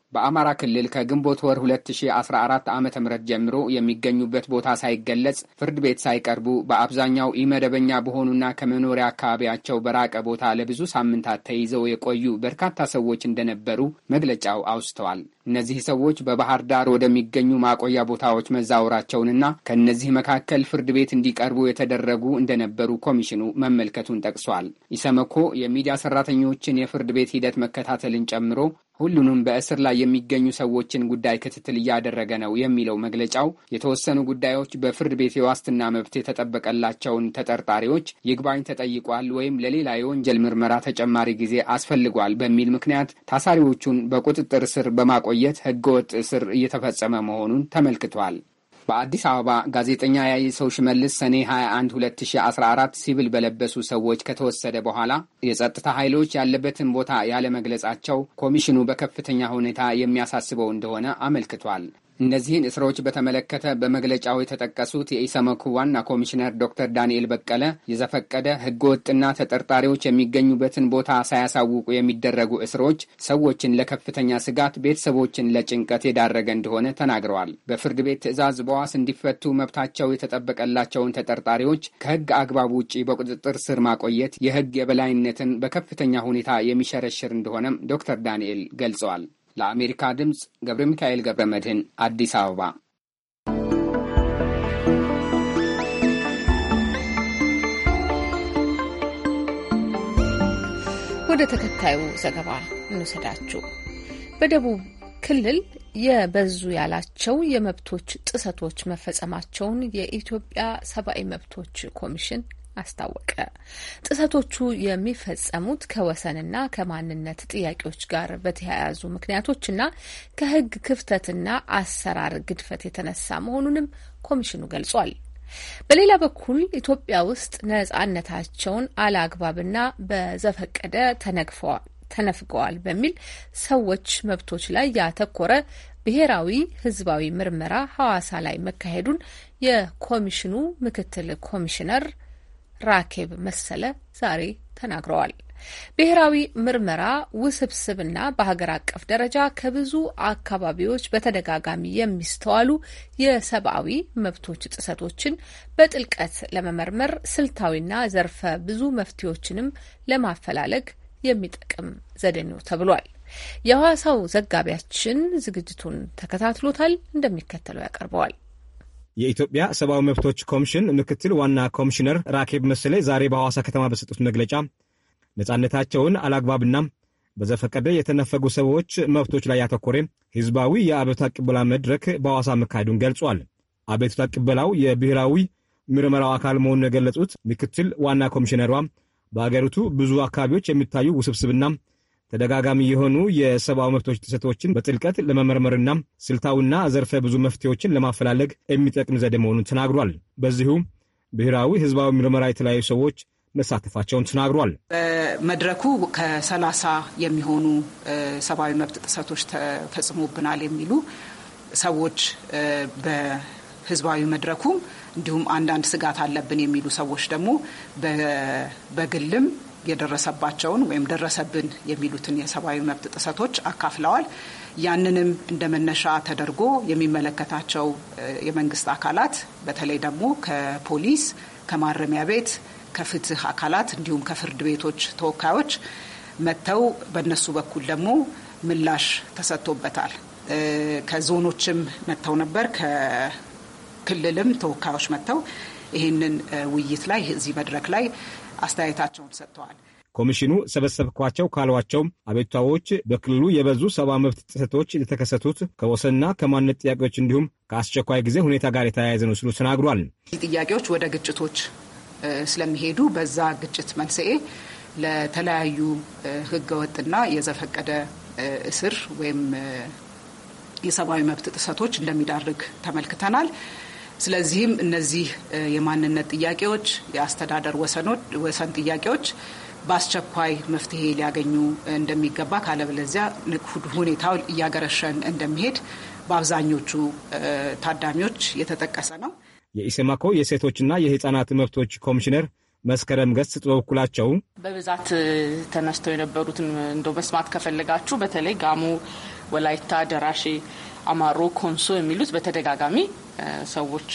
በአማራ ክልል ከግንቦት ወር 2014 ዓ ም ጀምሮ የሚገኙበት ቦታ ሳይገለጽ ፍርድ ቤት ሳይቀርቡ በአብዛኛው ኢመደበኛ በሆኑና ከመኖሪያ አካባቢያቸው በራቀ ቦታ ለብዙ ሳምንታት ተይዘው የቆዩ በርካታ ሰዎች እንደነበሩ መግለጫው አውስተዋል። እነዚህ ሰዎች በባህር ዳር ወደሚገኙ ማቆያ ቦታዎች መዛወራቸውንና ከእነዚህ መካከል ፍርድ ቤት እንዲቀርቡ የተደረጉ እንደነበሩ ኮሚሽኑ መመልከቱን ጠቅሷል። ኢሰመኮ የሚዲያ ሰራተኞችን የፍርድ ቤት ሂደት መከታተልን ጨምሮ ሁሉንም በእስር ላይ የሚገኙ ሰዎችን ጉዳይ ክትትል እያደረገ ነው የሚለው መግለጫው የተወሰኑ ጉዳዮች በፍርድ ቤት የዋስትና መብት የተጠበቀላቸውን ተጠርጣሪዎች ይግባኝ ተጠይቋል ወይም ለሌላ የወንጀል ምርመራ ተጨማሪ ጊዜ አስፈልጓል በሚል ምክንያት ታሳሪዎቹን በቁጥጥር ስር በማቆየት ህገወጥ እስር እየተፈጸመ መሆኑን ተመልክቷል። በአዲስ አበባ ጋዜጠኛ ያይሰው ሽመልስ ሰኔ 21 2014 ሲቪል በለበሱ ሰዎች ከተወሰደ በኋላ የጸጥታ ኃይሎች ያለበትን ቦታ ያለመግለጻቸው ኮሚሽኑ በከፍተኛ ሁኔታ የሚያሳስበው እንደሆነ አመልክቷል። እነዚህን እስሮች በተመለከተ በመግለጫው የተጠቀሱት የኢሰመኩ ዋና ኮሚሽነር ዶክተር ዳንኤል በቀለ የዘፈቀደ ህገወጥና ተጠርጣሪዎች የሚገኙበትን ቦታ ሳያሳውቁ የሚደረጉ እስሮች ሰዎችን ለከፍተኛ ስጋት፣ ቤተሰቦችን ለጭንቀት የዳረገ እንደሆነ ተናግረዋል። በፍርድ ቤት ትዕዛዝ በዋስ እንዲፈቱ መብታቸው የተጠበቀላቸውን ተጠርጣሪዎች ከህግ አግባብ ውጪ በቁጥጥር ስር ማቆየት የህግ የበላይነትን በከፍተኛ ሁኔታ የሚሸረሽር እንደሆነም ዶክተር ዳንኤል ገልጸዋል። ለአሜሪካ ድምፅ ገብረ ሚካኤል ገብረ መድህን አዲስ አበባ። ወደ ተከታዩ ዘገባ እንውሰዳችሁ። በደቡብ ክልል የበዙ ያላቸው የመብቶች ጥሰቶች መፈጸማቸውን የኢትዮጵያ ሰብአዊ መብቶች ኮሚሽን አስታወቀ። ጥሰቶቹ የሚፈጸሙት ከወሰንና ከማንነት ጥያቄዎች ጋር በተያያዙ ምክንያቶችና ከሕግ ክፍተትና አሰራር ግድፈት የተነሳ መሆኑንም ኮሚሽኑ ገልጿል። በሌላ በኩል ኢትዮጵያ ውስጥ ነጻነታቸውን አለአግባብና በዘፈቀደ ተነግፈዋል ተነፍገዋል በሚል ሰዎች መብቶች ላይ ያተኮረ ብሔራዊ ሕዝባዊ ምርመራ ሐዋሳ ላይ መካሄዱን የኮሚሽኑ ምክትል ኮሚሽነር ራኬብ መሰለ ዛሬ ተናግረዋል። ብሔራዊ ምርመራ ውስብስብና በሀገር አቀፍ ደረጃ ከብዙ አካባቢዎች በተደጋጋሚ የሚስተዋሉ የሰብአዊ መብቶች ጥሰቶችን በጥልቀት ለመመርመር ስልታዊና ዘርፈ ብዙ መፍትሄዎችንም ለማፈላለግ የሚጠቅም ዘዴ ነው ተብሏል። የሐዋሳው ዘጋቢያችን ዝግጅቱን ተከታትሎታል፣ እንደሚከተለው ያቀርበዋል። የኢትዮጵያ ሰብአዊ መብቶች ኮሚሽን ምክትል ዋና ኮሚሽነር ራኬብ መሰለ ዛሬ በሐዋሳ ከተማ በሰጡት መግለጫ ነጻነታቸውን አላግባብና በዘፈቀደ የተነፈጉ ሰዎች መብቶች ላይ ያተኮረ ህዝባዊ የአቤቱታ ቅበላ መድረክ በሐዋሳ መካሄዱን ገልጿል። አቤቱታ ቅበላው የብሔራዊ ምርመራው አካል መሆኑን የገለጹት ምክትል ዋና ኮሚሽነሯ በአገሪቱ ብዙ አካባቢዎች የሚታዩ ውስብስብና ተደጋጋሚ የሆኑ የሰብአዊ መብቶች ጥሰቶችን በጥልቀት ለመመርመርና ስልታዊና ዘርፈ ብዙ መፍትሄዎችን ለማፈላለግ የሚጠቅም ዘዴ መሆኑን ተናግሯል። በዚሁ ብሔራዊ ህዝባዊ ምርመራ የተለያዩ ሰዎች መሳተፋቸውን ተናግሯል። በመድረኩ ከሰላሳ የሚሆኑ ሰብአዊ መብት ጥሰቶች ተፈጽሞብናል የሚሉ ሰዎች በህዝባዊ መድረኩ እንዲሁም አንዳንድ ስጋት አለብን የሚሉ ሰዎች ደግሞ በግልም የደረሰባቸውን ወይም ደረሰብን የሚሉትን የሰብአዊ መብት ጥሰቶች አካፍለዋል። ያንንም እንደ መነሻ ተደርጎ የሚመለከታቸው የመንግስት አካላት በተለይ ደግሞ ከፖሊስ፣ ከማረሚያ ቤት፣ ከፍትህ አካላት እንዲሁም ከፍርድ ቤቶች ተወካዮች መጥተው በእነሱ በኩል ደግሞ ምላሽ ተሰጥቶበታል። ከዞኖችም መጥተው ነበር። ከክልልም ተወካዮች መጥተው ይህንን ውይይት ላይ እዚህ መድረክ ላይ አስተያየታቸውን ሰጥተዋል። ኮሚሽኑ ሰበሰብኳቸው ካሏቸው አቤቱታዎች በክልሉ የበዙ ሰብአዊ መብት ጥሰቶች የተከሰቱት ከወሰንና ከማንነት ጥያቄዎች እንዲሁም ከአስቸኳይ ጊዜ ሁኔታ ጋር የተያያዘ ነው ሲሉ ተናግሯል። ጥያቄዎች ወደ ግጭቶች ስለሚሄዱ በዛ ግጭት መንስኤ ለተለያዩ ህገወጥና የዘፈቀደ እስር ወይም የሰብአዊ መብት ጥሰቶች እንደሚዳርግ ተመልክተናል። ስለዚህም እነዚህ የማንነት ጥያቄዎች፣ የአስተዳደር ወሰን ጥያቄዎች በአስቸኳይ መፍትሄ ሊያገኙ እንደሚገባ ካለበለዚያ ሁኔታው እያገረሸን እንደሚሄድ በአብዛኞቹ ታዳሚዎች የተጠቀሰ ነው። የኢሰማኮ የሴቶችና የህፃናት መብቶች ኮሚሽነር መስከረም ገጽ በበኩላቸው በብዛት ተነስተው የነበሩትን እንደው መስማት ከፈለጋችሁ በተለይ ጋሞ ወላይታ፣ ደራሼ፣ አማሮ፣ ኮንሶ የሚሉት በተደጋጋሚ ሰዎች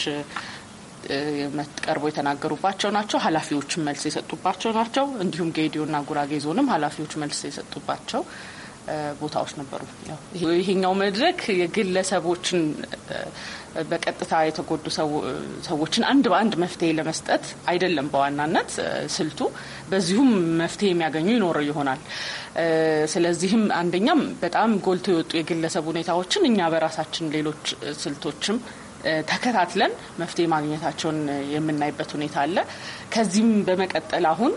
ቀርቦ የተናገሩባቸው ናቸው። ኃላፊዎችም መልስ የሰጡባቸው ናቸው። እንዲሁም ጌዲዮና ጉራጌ ዞንም ኃላፊዎች መልስ የሰጡባቸው ቦታዎች ነበሩ። ይሄኛው መድረክ የግለሰቦችን በቀጥታ የተጎዱ ሰዎችን አንድ በአንድ መፍትሄ ለመስጠት አይደለም በዋናነት ስልቱ። በዚሁም መፍትሄ የሚያገኙ ይኖረው ይሆናል። ስለዚህም አንደኛም በጣም ጎልቶ የወጡ የግለሰብ ሁኔታዎችን እኛ በራሳችን ሌሎች ስልቶችም ተከታትለን መፍትሄ ማግኘታቸውን የምናይበት ሁኔታ አለ። ከዚህም በመቀጠል አሁን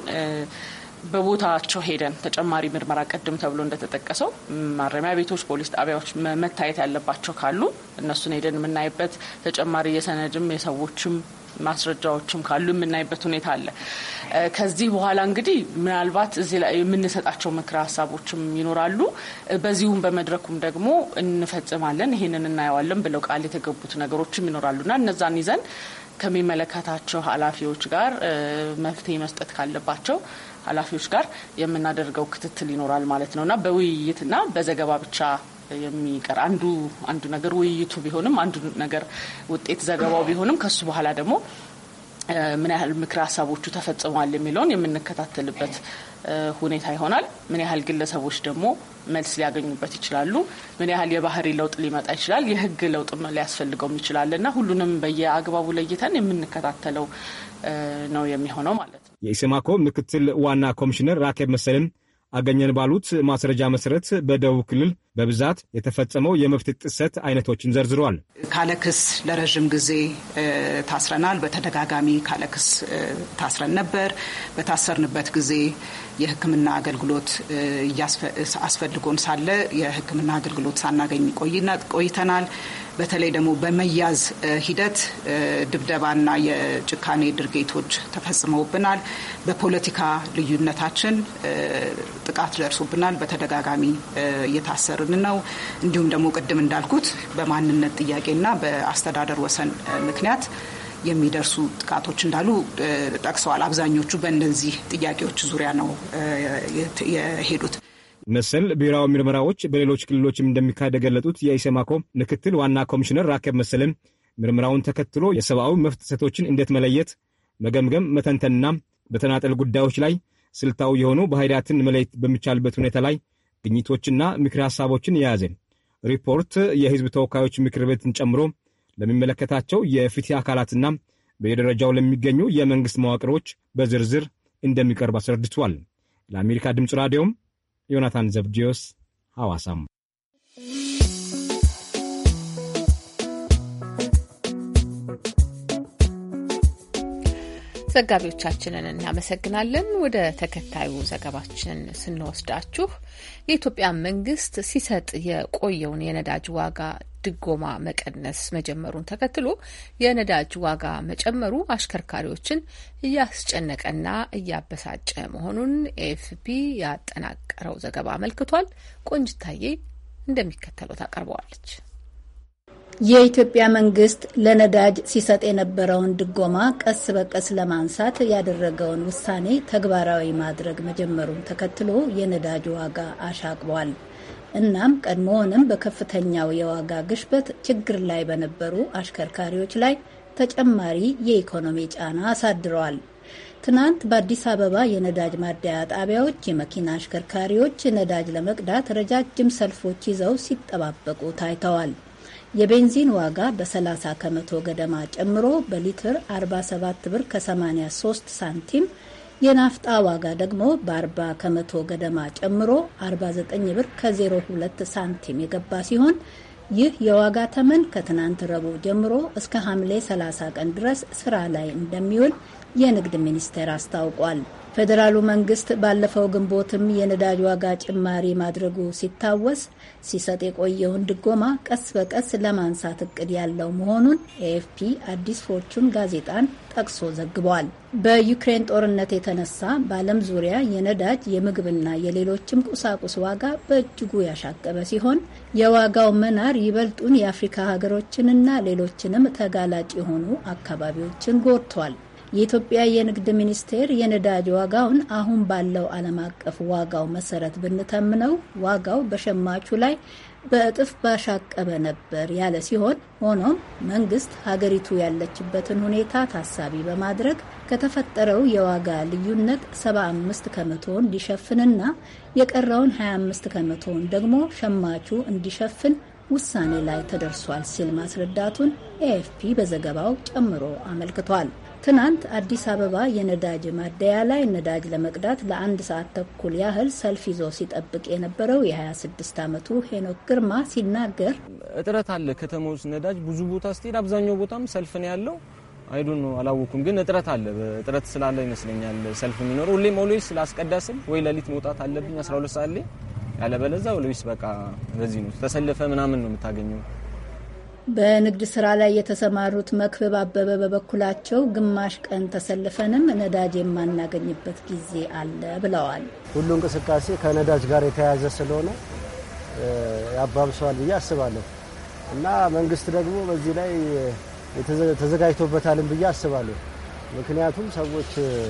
በቦታቸው ሄደን ተጨማሪ ምርመራ ቀድም ተብሎ እንደተጠቀሰው ማረሚያ ቤቶች፣ ፖሊስ ጣቢያዎች መታየት ያለባቸው ካሉ እነሱን ሄደን የምናይበት ተጨማሪ የሰነድም የሰዎችም ማስረጃዎችም ካሉ የምናይበት ሁኔታ አለ። ከዚህ በኋላ እንግዲህ ምናልባት እዚህ ላይ የምንሰጣቸው ምክረ ሀሳቦችም ይኖራሉ። በዚሁም በመድረኩም ደግሞ እንፈጽማለን፣ ይሄንን እናየዋለን ብለው ቃል የተገቡት ነገሮችም ይኖራሉና እነዛን ይዘን ከሚመለከታቸው ኃላፊዎች ጋር መፍትሄ መስጠት ካለባቸው ኃላፊዎች ጋር የምናደርገው ክትትል ይኖራል ማለት ነው እና በውይይትና በዘገባ ብቻ የሚቀር አንዱ አንዱ ነገር ውይይቱ ቢሆንም አንዱ ነገር ውጤት ዘገባው ቢሆንም ከሱ በኋላ ደግሞ ምን ያህል ምክረ ሀሳቦቹ ተፈጽመዋል የሚለውን የምንከታተልበት ሁኔታ ይሆናል። ምን ያህል ግለሰቦች ደግሞ መልስ ሊያገኙበት ይችላሉ፣ ምን ያህል የባህሪ ለውጥ ሊመጣ ይችላል፣ የህግ ለውጥ ሊያስፈልገውም ይችላል እና ሁሉንም በየአግባቡ ለይተን የምንከታተለው ነው የሚሆነው ማለት ነው። የኢሰማኮ ምክትል ዋና ኮሚሽነር ራኬብ መሰልን አገኘን ባሉት ማስረጃ መሰረት በደቡብ ክልል በብዛት የተፈጸመው የመብት ጥሰት አይነቶችን ዘርዝረዋል። ካለክስ ለረዥም ጊዜ ታስረናል። በተደጋጋሚ ካለክስ ታስረን ነበር። በታሰርንበት ጊዜ የሕክምና አገልግሎት አስፈልጎን ሳለ የሕክምና አገልግሎት ሳናገኝ ቆይተናል። በተለይ ደግሞ በመያዝ ሂደት ድብደባና የጭካኔ ድርጊቶች ተፈጽመውብናል። በፖለቲካ ልዩነታችን ጥቃት ደርሶብናል። በተደጋጋሚ እየታሰርን ነው። እንዲሁም ደግሞ ቅድም እንዳልኩት በማንነት ጥያቄና በአስተዳደር ወሰን ምክንያት የሚደርሱ ጥቃቶች እንዳሉ ጠቅሰዋል። አብዛኞቹ በእነዚህ ጥያቄዎች ዙሪያ ነው የሄዱት። መሰል ብሔራዊ ምርመራዎች በሌሎች ክልሎችም እንደሚካሄድ የገለጡት የኢሰማኮ ምክትል ዋና ኮሚሽነር ራኬብ መሰለን ምርመራውን ተከትሎ የሰብአዊ መብት ጥሰቶችን እንዴት መለየት፣ መገምገም፣ መተንተንና በተናጠል ጉዳዮች ላይ ስልታዊ የሆኑ ባህሪያትን መለየት በሚቻልበት ሁኔታ ላይ ግኝቶችና ምክር ሀሳቦችን የያዘ ሪፖርት የሕዝብ ተወካዮች ምክር ቤትን ጨምሮ ለሚመለከታቸው የፍትህ አካላትና በየደረጃው ለሚገኙ የመንግሥት መዋቅሮች በዝርዝር እንደሚቀርብ አስረድቷል። ለአሜሪካ ድምፅ ራዲዮም ዮናታን ዘብዲዮስ ሐዋሳም ዘጋቢዎቻችንን እናመሰግናለን። ወደ ተከታዩ ዘገባችን ስንወስዳችሁ የኢትዮጵያ መንግስት ሲሰጥ የቆየውን የነዳጅ ዋጋ ድጎማ መቀነስ መጀመሩን ተከትሎ የነዳጅ ዋጋ መጨመሩ አሽከርካሪዎችን እያስጨነቀና እያበሳጨ መሆኑን ኤፍፒ ያጠናቀረው ዘገባ አመልክቷል። ቆንጅታዬ እንደሚከተለው ታቀርበዋለች። የኢትዮጵያ መንግስት ለነዳጅ ሲሰጥ የነበረውን ድጎማ ቀስ በቀስ ለማንሳት ያደረገውን ውሳኔ ተግባራዊ ማድረግ መጀመሩን ተከትሎ የነዳጅ ዋጋ አሻቅቧል። እናም ቀድሞውንም በከፍተኛው የዋጋ ግሽበት ችግር ላይ በነበሩ አሽከርካሪዎች ላይ ተጨማሪ የኢኮኖሚ ጫና አሳድረዋል። ትናንት በአዲስ አበባ የነዳጅ ማደያ ጣቢያዎች የመኪና አሽከርካሪዎች ነዳጅ ለመቅዳት ረጃጅም ሰልፎች ይዘው ሲጠባበቁ ታይተዋል። የቤንዚን ዋጋ በ30 ከመቶ ገደማ ጨምሮ በሊትር 47 ብር ከ83 ሳንቲም የናፍጣ ዋጋ ደግሞ በ40 ከመቶ ገደማ ጨምሮ 49 ብር ከ02 ሳንቲም የገባ ሲሆን ይህ የዋጋ ተመን ከትናንት ረቡዕ ጀምሮ እስከ ሐምሌ 30 ቀን ድረስ ስራ ላይ እንደሚውል የንግድ ሚኒስቴር አስታውቋል። ፌዴራሉ መንግስት ባለፈው ግንቦትም የነዳጅ ዋጋ ጭማሪ ማድረጉ ሲታወስ ሲሰጥ የቆየውን ድጎማ ቀስ በቀስ ለማንሳት እቅድ ያለው መሆኑን ኤኤፍፒ አዲስ ፎርቹን ጋዜጣን ጠቅሶ ዘግቧል። በዩክሬን ጦርነት የተነሳ በዓለም ዙሪያ የነዳጅ የምግብና የሌሎችም ቁሳቁስ ዋጋ በእጅጉ ያሻቀበ ሲሆን የዋጋው መናር ይበልጡን የአፍሪካ ሀገሮችንና ሌሎችንም ተጋላጭ የሆኑ አካባቢዎችን ጎድቷል። የኢትዮጵያ የንግድ ሚኒስቴር የነዳጅ ዋጋውን አሁን ባለው ዓለም አቀፍ ዋጋው መሰረት ብንተምነው ዋጋው በሸማቹ ላይ በእጥፍ ባሻቀበ ነበር ያለ ሲሆን ሆኖም መንግስት ሀገሪቱ ያለችበትን ሁኔታ ታሳቢ በማድረግ ከተፈጠረው የዋጋ ልዩነት 75 ከመቶውን ሊሸፍንና የቀረውን 25 ከመቶውን ደግሞ ሸማቹ እንዲሸፍን ውሳኔ ላይ ተደርሷል ሲል ማስረዳቱን ኤኤፍፒ በዘገባው ጨምሮ አመልክቷል። ትናንት አዲስ አበባ የነዳጅ ማደያ ላይ ነዳጅ ለመቅዳት ለአንድ ሰዓት ተኩል ያህል ሰልፍ ይዞ ሲጠብቅ የነበረው የ26 ዓመቱ ሄኖክ ግርማ ሲናገር እጥረት አለ። ከተማ ውስጥ ነዳጅ ብዙ ቦታ ስትሄድ አብዛኛው ቦታም ሰልፍ ነው ያለው። አይዱን ነው አላወኩም፣ ግን እጥረት አለ። እጥረት ስላለ ይመስለኛል ሰልፍ የሚኖረው። ሁሌም ኦልዌይስ ላስቀዳ ስል ወይ ሌሊት መውጣት አለብኝ 12 ሰዓት ላይ ያለበለዛ ኦልዌይስ በቃ በዚህ ነው ተሰልፈ ምናምን ነው የምታገኘው። በንግድ ስራ ላይ የተሰማሩት መክብብ አበበ በበኩላቸው ግማሽ ቀን ተሰልፈንም ነዳጅ የማናገኝበት ጊዜ አለ ብለዋል። ሁሉ እንቅስቃሴ ከነዳጅ ጋር የተያያዘ ስለሆነ ያባብሰዋል ብዬ አስባለሁ እና መንግስት ደግሞ በዚህ ላይ ተዘጋጅቶበታልን ብዬ አስባለሁ። ምክንያቱም ሰዎች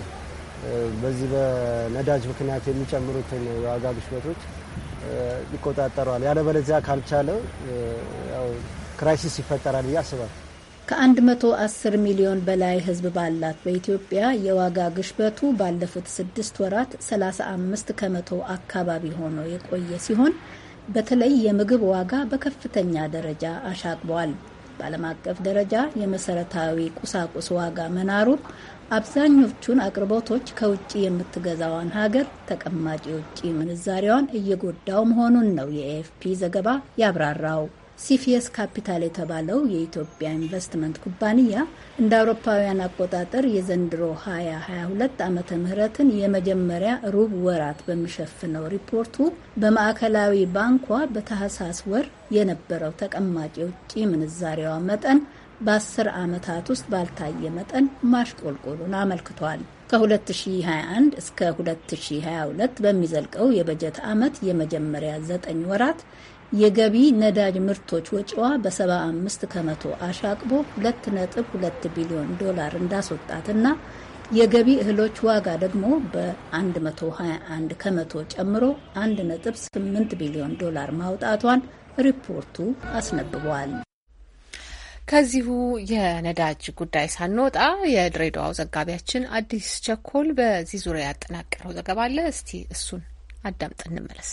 በዚህ በነዳጅ ምክንያት የሚጨምሩትን የዋጋ ግሽበቶች ይቆጣጠረዋል። ያለበለዚያ ካልቻለ ክራይሲስ ይፈጠራል ብዬ አስባለሁ። ከ110 ሚሊዮን በላይ ሕዝብ ባላት በኢትዮጵያ የዋጋ ግሽበቱ ባለፉት ስድስት ወራት 35 ከመቶ አካባቢ ሆኖ የቆየ ሲሆን በተለይ የምግብ ዋጋ በከፍተኛ ደረጃ አሻቅቧል። በዓለም አቀፍ ደረጃ የመሰረታዊ ቁሳቁስ ዋጋ መናሩ አብዛኞቹን አቅርቦቶች ከውጭ የምትገዛዋን ሀገር ተቀማጭ የውጭ ምንዛሪዋን እየጎዳው መሆኑን ነው የኤኤፍፒ ዘገባ ያብራራው። ሲፊየስ ካፒታል የተባለው የኢትዮጵያ ኢንቨስትመንት ኩባንያ እንደ አውሮፓውያን አቆጣጠር የዘንድሮ 2022 ዓመተ ምህረትን የመጀመሪያ ሩብ ወራት በሚሸፍነው ሪፖርቱ በማዕከላዊ ባንኳ በታህሳስ ወር የነበረው ተቀማጭ የውጭ ምንዛሬዋ መጠን በ10 ዓመታት ውስጥ ባልታየ መጠን ማሽቆልቆሉን አመልክቷል። ከ2021 እስከ 2022 በሚዘልቀው የበጀት ዓመት የመጀመሪያ ዘጠኝ ወራት የገቢ ነዳጅ ምርቶች ወጪዋ በ75 ከመቶ አሻቅቦ 2.2 ቢሊዮን ዶላር እንዳስወጣትና የገቢ እህሎች ዋጋ ደግሞ በ121 ከመቶ ጨምሮ 1.8 ቢሊዮን ዶላር ማውጣቷን ሪፖርቱ አስነብቧል። ከዚሁ የነዳጅ ጉዳይ ሳንወጣ የድሬዳዋው ዘጋቢያችን አዲስ ቸኮል በዚህ ዙሪያ ያጠናቀረው ዘገባ አለ። እስቲ እሱን አዳምጥ እንመለስ።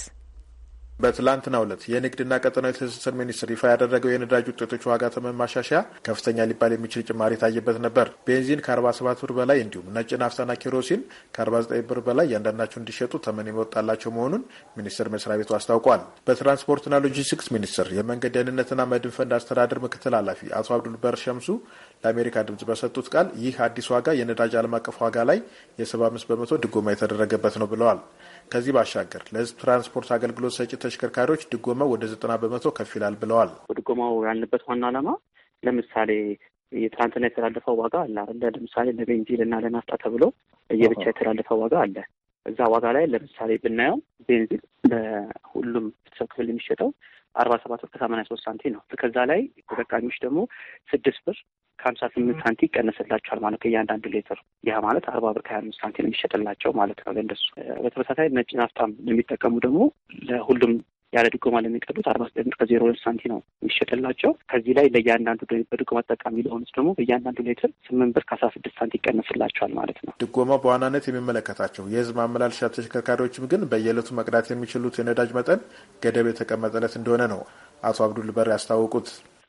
በትላንትናው ዕለት የንግድና ቀጠናዊ ትስስር ሚኒስቴር ይፋ ያደረገው የነዳጅ ውጤቶች ዋጋ ተመን ማሻሻያ ከፍተኛ ሊባል የሚችል ጭማሪ የታየበት ነበር። ቤንዚን ከ47 ብር በላይ እንዲሁም ነጭ ናፍታና ኬሮሲን ከ49 ብር በላይ እያንዳንዳቸው እንዲሸጡ ተመን የመወጣላቸው መሆኑን ሚኒስቴር መስሪያ ቤቱ አስታውቋል። በትራንስፖርትና ሎጂስቲክስ ሚኒስቴር የመንገድ ደህንነትና መድን ፈንድ አስተዳደር ምክትል ኃላፊ አቶ አብዱልበር ሸምሱ ለአሜሪካ ድምጽ በሰጡት ቃል ይህ አዲስ ዋጋ የነዳጅ ዓለም አቀፍ ዋጋ ላይ የ75 በመቶ ድጎማ የተደረገበት ነው ብለዋል። ከዚህ ባሻገር ለሕዝብ ትራንስፖርት አገልግሎት ሰጪ ተሽከርካሪዎች ድጎማው ወደ ዘጠና በመቶ ከፍ ይላል ብለዋል። ድጎማው ያልንበት ዋና ዓላማ ለምሳሌ የትናንትና የተላለፈው ዋጋ አለ አለ ለምሳሌ ለቤንዚን እና ለናፍጣ ተብሎ የብቻ የተላለፈው ዋጋ አለ። እዛ ዋጋ ላይ ለምሳሌ ብናየው ቤንዚን ለሁሉም ቤተሰብ ክፍል የሚሸጠው አርባ ሰባት ብር ከሰማንያ ሶስት ሳንቲ ነው። ከዛ ላይ ተጠቃሚዎች ደግሞ ስድስት ብር ከሀምሳ ስምንት ሳንቲ ይቀነስላቸዋል ማለት ከእያንዳንዱ ሌትር። ያ ማለት አርባ ብር ከሀያ አምስት ሳንቲ ነው የሚሸጥላቸው ማለት ነው ለእንደሱ። በተመሳሳይ ነጭ ናፍጣም የሚጠቀሙ ደግሞ ለሁሉም ያለ ድጎማ ለሚቀዱት አርባ ዘጠኝ ብር ከዜሮ ሁለት ሳንቲ ነው የሚሸጥላቸው። ከዚህ ላይ ለእያንዳንዱ በድጎማ ተጠቃሚ ለሆኑት ደግሞ በእያንዳንዱ ሌትር ስምንት ብር ከአስራ ስድስት ሳንቲ ይቀነስላቸዋል ማለት ነው። ድጎማው በዋናነት የሚመለከታቸው የህዝብ ማመላለሻ ተሽከርካሪዎችም ግን በየዕለቱ መቅዳት የሚችሉት የነዳጅ መጠን ገደብ የተቀመጠለት እንደሆነ ነው አቶ አብዱል በር ያስታወቁት።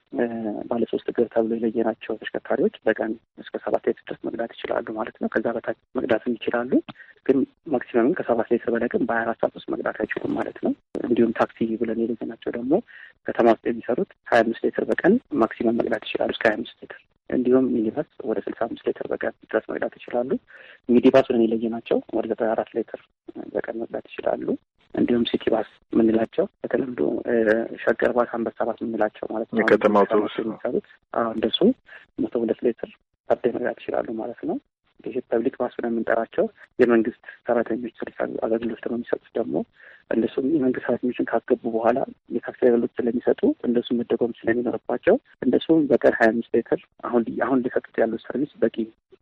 ባለሶስት እግር ተብሎ የለየናቸው ተሽከርካሪዎች በቀን እስከ ሰባት ሌትር ድረስ መቅዳት ይችላሉ ማለት ነው። ከዛ በታች መቅዳትም ይችላሉ፣ ግን ማክሲመምን ከሰባት ሌትር በላይ ግን በሀያ አራት ሰዓት ውስጥ መቅዳት አይችሉም ማለት ነው። እንዲሁም ታክሲ ብለን የለየናቸው ደግሞ ከተማ ውስጥ የሚሰሩት ሀያ አምስት ሌትር በቀን ማክሲመም መቅዳት ይችላሉ እስከ ሀያ አምስት ሌትር እንዲሁም ሚኒባስ ወደ ስልሳ አምስት ሌትር በቀን ድረስ መቅዳት ይችላሉ። ሚኒባስ ብለን የለየናቸው ወደ ዘጠና አራት ሌትር በቀን መቅዳት ይችላሉ። እንዲሁም ሲቲ ባስ የምንላቸው በተለምዶ ሸገር ባስ፣ አንበሳ ባስ የምንላቸው ማለት ነው የከተማ አውቶቡስ የሚሰሩት እንደሱ መቶ ሁለት ሌትር ፐርዴ መቅዳት ይችላሉ ማለት ነው። ይሄ ፐብሊክ ባስ ብለን የምንጠራቸው የመንግስት ሰራተኞች ሰርቪስ አገልግሎት ደግሞ የሚሰጡት ደግሞ እንደሱም የመንግስት ሰራተኞችን ካስገቡ በኋላ የታክሲ አገልግሎት ስለሚሰጡ እንደሱ መደጎም ስለሚኖርባቸው እንደሱም በቀን ሀያ አምስት ሌትር አሁን አሁን ሊሰጡት ያሉት ሰርቪስ በቂ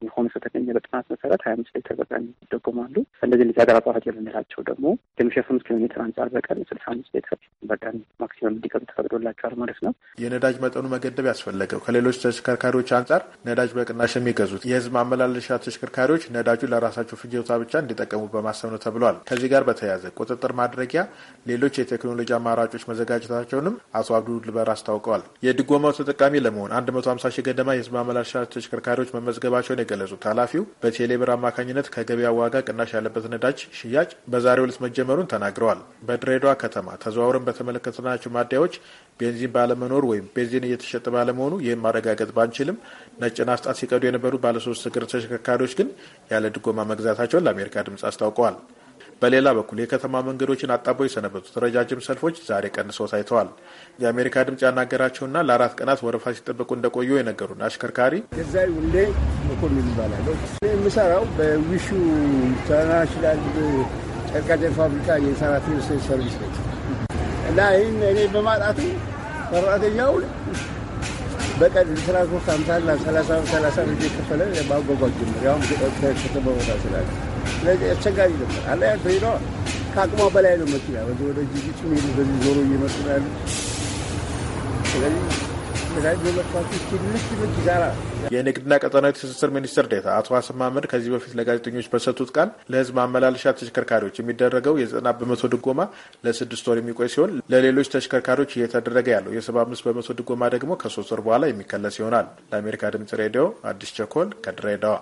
ሆኖ ስለተገኘ በጥናት መሰረት ሀያ አምስት ሊትር በቀን ይደጎማሉ። እንደዚህ እንደዚህ ሀገር አቋራጭ የምንላቸው ደግሞ ከሚሸፍኑት ኪሎ ሜትር አንጻር በቀን ስልሳ አምስት ሊትር በቀን ማክሲመም እንዲቀዱ ተፈቅዶላቸዋል ማለት ነው። የነዳጅ መጠኑ መገደብ ያስፈለገው ከሌሎች ተሽከርካሪዎች አንጻር ነዳጅ በቅናሽ የሚገዙት የህዝብ ማመላለሻ ተሽከርካሪዎች ነዳጁ ለራሳቸው ፍጆታ ብቻ እንዲጠቀሙ በማሰብ ነው ተብሏል። ከዚህ ጋር በተያያዘ ቁጥጥር ማድረጊያ ሌሎች የቴክኖሎጂ አማራጮች መዘጋጀታቸውንም አቶ አብዱል በር አስታውቀዋል። የድጎማው ተጠቃሚ ለመሆን አንድ መቶ ሀምሳ ሺህ ገደማ የህዝብ ማመላለሻ ተሽከርካሪዎች መመዝገባቸውን የገለጹት ኃላፊው በቴሌብር አማካኝነት ከገበያ ዋጋ ቅናሽ ያለበት ነዳጅ ሽያጭ በዛሬው ዕለት መጀመሩን ተናግረዋል። በድሬዳዋ ከተማ ተዘዋውረን በተመለከትናቸው ማደያዎች ቤንዚን ባለመኖር ወይም ቤንዚን እየተሸጠ ባለመሆኑ ይህም ማረጋገጥ ባንችልም ነጭ ናፍጣ ሲቀዱ የነበሩ ባለሶስት እግር ተሽከርካሪዎች ግን ያለ ድጎማ መግዛታቸውን ለአሜሪካ ድምጽ አስታውቀዋል። በሌላ በኩል የከተማ መንገዶችን አጣበው የሰነበቱት ረጃጅም ሰልፎች ዛሬ ቀንሰው ታይተዋል። የአሜሪካ ድምጽ ያናገራቸውና ለአራት ቀናት ወረፋ ሲጠበቁ እንደቆዩ የነገሩን አሽከርካሪ ገዛ ውሌ መኮንን ይባላለሁ። የምሰራው በዊሹ ኢንተርናሽናል ጨርቃጨርቅ ፋብሪካ የሰራተኞች ሰርቪስ ቤት እና ይህን እኔ በማጣቱ ሰራተኛው በቀን ትራንስፖርት አምሳና ሰላሳ ሰላሳ ብር የከፈለ ማጓጓዝ ጀምር ያሁን ከተማ ቦታ ስላለ ስለዚህ አስቸጋሪ ነበር። አለ ያ ድሬዳዋ ከአቅሟ በላይ ነው መኪና በዚህ ወደ ጅቡቲ ሄዱ በዚህ ዞሮ እየመጡ ነው ያሉ። ስለዚህ ነዳጅ በመጥፋቱ ትንሽ ትንሽ ይዛራ የንግድና ቀጠናዊ ትስስር ሚኒስትር ዴኤታ አቶ ሀሰን ማህመድ ከዚህ በፊት ለጋዜጠኞች በሰጡት ቃል ለሕዝብ ማመላለሻ ተሽከርካሪዎች የሚደረገው የዘጠና በመቶ ድጎማ ለስድስት ወር የሚቆይ ሲሆን ለሌሎች ተሽከርካሪዎች እየተደረገ ያለው የሰባ አምስት በመቶ ድጎማ ደግሞ ከሶስት ወር በኋላ የሚከለስ ይሆናል። ለአሜሪካ ድምጽ ሬዲዮ አዲስ ቸኮል ከድሬዳዋ።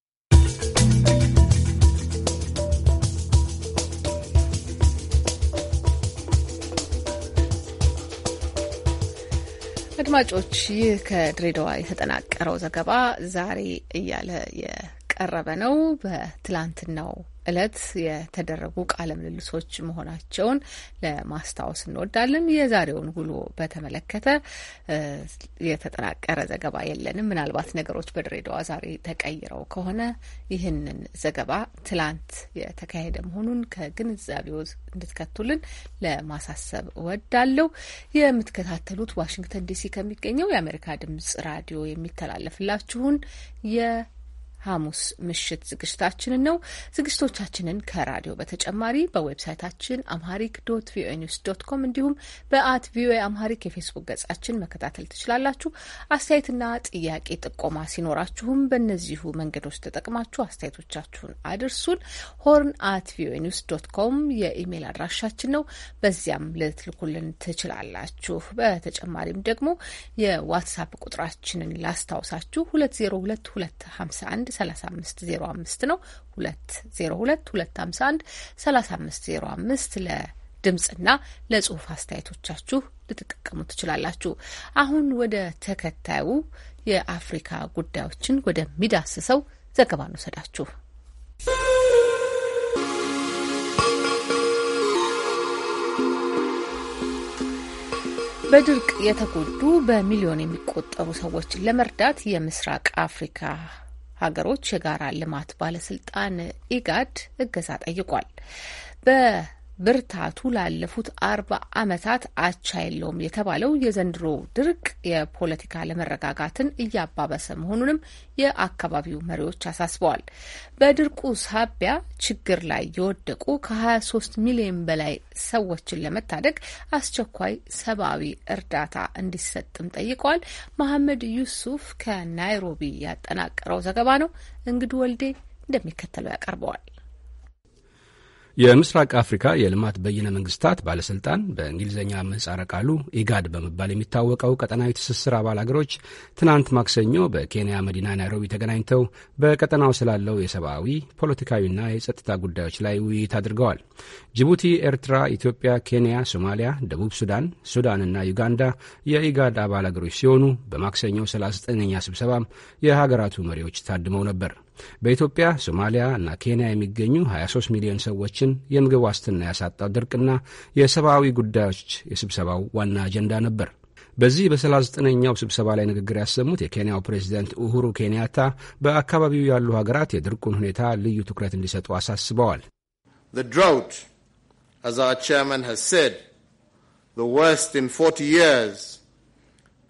አድማጮች ይህ ከድሬዳዋ የተጠናቀረው ዘገባ ዛሬ እያለ የቀረበ ነው። በትላንትናው እለት የተደረጉ ቃለ ምልልሶች መሆናቸውን ለማስታወስ እንወዳለን። የዛሬውን ውሎ በተመለከተ የተጠናቀረ ዘገባ የለንም። ምናልባት ነገሮች በድሬዳዋ ዛሬ ተቀይረው ከሆነ ይህንን ዘገባ ትላንት የተካሄደ መሆኑን ከግንዛቤው እንድትከቱልን ለማሳሰብ እወዳለሁ። የምትከታተሉት ዋሽንግተን ዲሲ ከሚገኘው የአሜሪካ ድምጽ ራዲዮ የሚተላለፍላችሁን የ ሐሙስ ምሽት ዝግጅታችንን ነው። ዝግጅቶቻችንን ከራዲዮ በተጨማሪ በዌብሳይታችን አምሃሪክ ዶት ቪኦኤ ኒውስ ዶት ኮም እንዲሁም በአት ቪኦኤ አምሃሪክ የፌስቡክ ገጻችን መከታተል ትችላላችሁ። አስተያየትና ጥያቄ ጥቆማ ሲኖራችሁም በእነዚሁ መንገዶች ተጠቅማችሁ አስተያየቶቻችሁን አድርሱን። ሆርን አት ቪኦኤ ኒውስ ዶት ኮም የኢሜይል አድራሻችን ነው። በዚያም ልትልኩልን ትችላላችሁ። በተጨማሪም ደግሞ የዋትሳፕ ቁጥራችንን ላስታውሳችሁ ሁለት ዜሮ ሁለት ሁለት ሀምሳ አንድ 3505 ነው 202 251 3505 ለድምፅና ለጽሁፍ አስተያየቶቻችሁ ልትጠቀሙ ትችላላችሁ። አሁን ወደ ተከታዩ የአፍሪካ ጉዳዮችን ወደሚዳስሰው ዘገባ እንውሰዳችሁ። በድርቅ የተጎዱ በሚሊዮን የሚቆጠሩ ሰዎችን ለመርዳት የምስራቅ አፍሪካ ሀገሮች የጋራ ልማት ባለስልጣን ኢጋድ እገዛ ጠይቋል። በብርታቱ ላለፉት አርባ ዓመታት አቻ የለውም የተባለው የዘንድሮ ድርቅ የፖለቲካ ለመረጋጋትን እያባበሰ መሆኑንም የአካባቢው መሪዎች አሳስበዋል። በድርቁ ሳቢያ ችግር ላይ የወደቁ ከ23 ሚሊዮን በላይ ሰዎችን ለመታደግ አስቸኳይ ሰብአዊ እርዳታ እንዲሰጥም ጠይቀዋል። መሐመድ ዩሱፍ ከናይሮቢ ያጠናቀረው ዘገባ ነው። እንግዱ ወልዴ እንደሚከተለው ያቀርበዋል። የምስራቅ አፍሪካ የልማት በይነ መንግስታት ባለስልጣን በእንግሊዝኛ ምህጻረ ቃሉ ኢጋድ በመባል የሚታወቀው ቀጠናዊ ትስስር አባል አገሮች ትናንት ማክሰኞ በኬንያ መዲና ናይሮቢ ተገናኝተው በቀጠናው ስላለው የሰብአዊ ፖለቲካዊና የጸጥታ ጉዳዮች ላይ ውይይት አድርገዋል። ጅቡቲ፣ ኤርትራ፣ ኢትዮጵያ፣ ኬንያ፣ ሶማሊያ፣ ደቡብ ሱዳን፣ ሱዳንና ዩጋንዳ የኢጋድ አባል አገሮች ሲሆኑ በማክሰኞው 39ኛ ስብሰባም የሀገራቱ መሪዎች ታድመው ነበር። በኢትዮጵያ ሶማሊያ እና ኬንያ የሚገኙ 23 ሚሊዮን ሰዎችን የምግብ ዋስትና ያሳጣው ድርቅና የሰብአዊ ጉዳዮች የስብሰባው ዋና አጀንዳ ነበር። በዚህ በ39ኛው ስብሰባ ላይ ንግግር ያሰሙት የኬንያው ፕሬዚደንት ኡሁሩ ኬንያታ በአካባቢው ያሉ ሀገራት የድርቁን ሁኔታ ልዩ ትኩረት እንዲሰጡ አሳስበዋል። The drought, as our chairman has said, the worst in 40 years,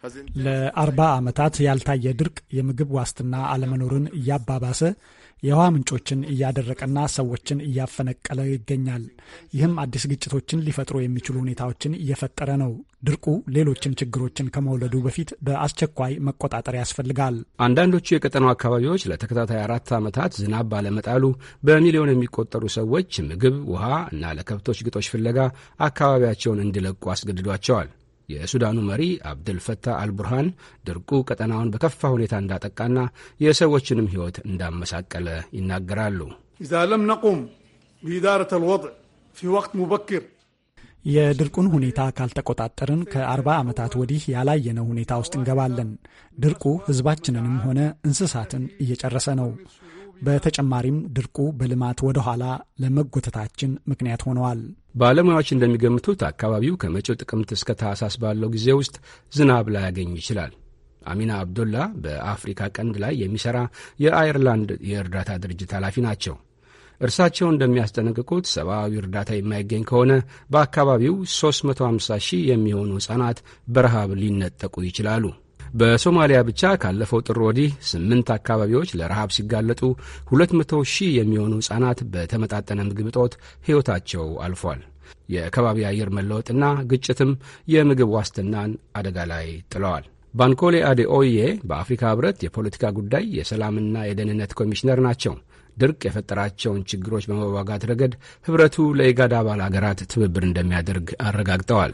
ለአርባ ዓመታት ያልታየ ድርቅ የምግብ ዋስትና አለመኖርን እያባባሰ የውሃ ምንጮችን እያደረቀና ሰዎችን እያፈነቀለ ይገኛል። ይህም አዲስ ግጭቶችን ሊፈጥሩ የሚችሉ ሁኔታዎችን እየፈጠረ ነው። ድርቁ ሌሎችም ችግሮችን ከመውለዱ በፊት በአስቸኳይ መቆጣጠር ያስፈልጋል። አንዳንዶቹ የቀጠናው አካባቢዎች ለተከታታይ አራት ዓመታት ዝናብ ባለመጣሉ በሚሊዮን የሚቆጠሩ ሰዎች ምግብ፣ ውሃ እና ለከብቶች ግጦሽ ፍለጋ አካባቢያቸውን እንዲለቁ አስገድዷቸዋል። የሱዳኑ መሪ አብድልፈታህ አልቡርሃን ድርቁ ቀጠናውን በከፋ ሁኔታ እንዳጠቃና የሰዎችንም ሕይወት እንዳመሳቀለ ይናገራሉ። ኢዛ ለም ነቁም ቢኢዳረት አልወضዕ ፊ ወቅት ሙበክር የድርቁን ሁኔታ ካልተቆጣጠርን ከአርባ ዓመታት ወዲህ ያላየነው ሁኔታ ውስጥ እንገባለን። ድርቁ ሕዝባችንንም ሆነ እንስሳትን እየጨረሰ ነው። በተጨማሪም ድርቁ በልማት ወደ ኋላ ለመጎተታችን ምክንያት ሆነዋል። ባለሙያዎች እንደሚገምቱት አካባቢው ከመጪው ጥቅምት እስከ ታህሳስ ባለው ጊዜ ውስጥ ዝናብ ላያገኝ ይችላል። አሚና አብዶላ በአፍሪካ ቀንድ ላይ የሚሠራ የአየርላንድ የእርዳታ ድርጅት ኃላፊ ናቸው። እርሳቸው እንደሚያስጠነቅቁት ሰብአዊ እርዳታ የማይገኝ ከሆነ በአካባቢው 350 ሺህ የሚሆኑ ሕፃናት በረሃብ ሊነጠቁ ይችላሉ። በሶማሊያ ብቻ ካለፈው ጥር ወዲህ ስምንት አካባቢዎች ለረሃብ ሲጋለጡ 200 ሺህ የሚሆኑ ሕፃናት በተመጣጠነ ምግብ እጦት ሕይወታቸው አልፏል። የከባቢ አየር መለወጥና ግጭትም የምግብ ዋስትናን አደጋ ላይ ጥለዋል። ባንኮሌ አዴኦዬ በአፍሪካ ህብረት የፖለቲካ ጉዳይ የሰላምና የደህንነት ኮሚሽነር ናቸው። ድርቅ የፈጠራቸውን ችግሮች በመዋጋት ረገድ ህብረቱ ለኢጋድ አባል አገራት ትብብር እንደሚያደርግ አረጋግጠዋል።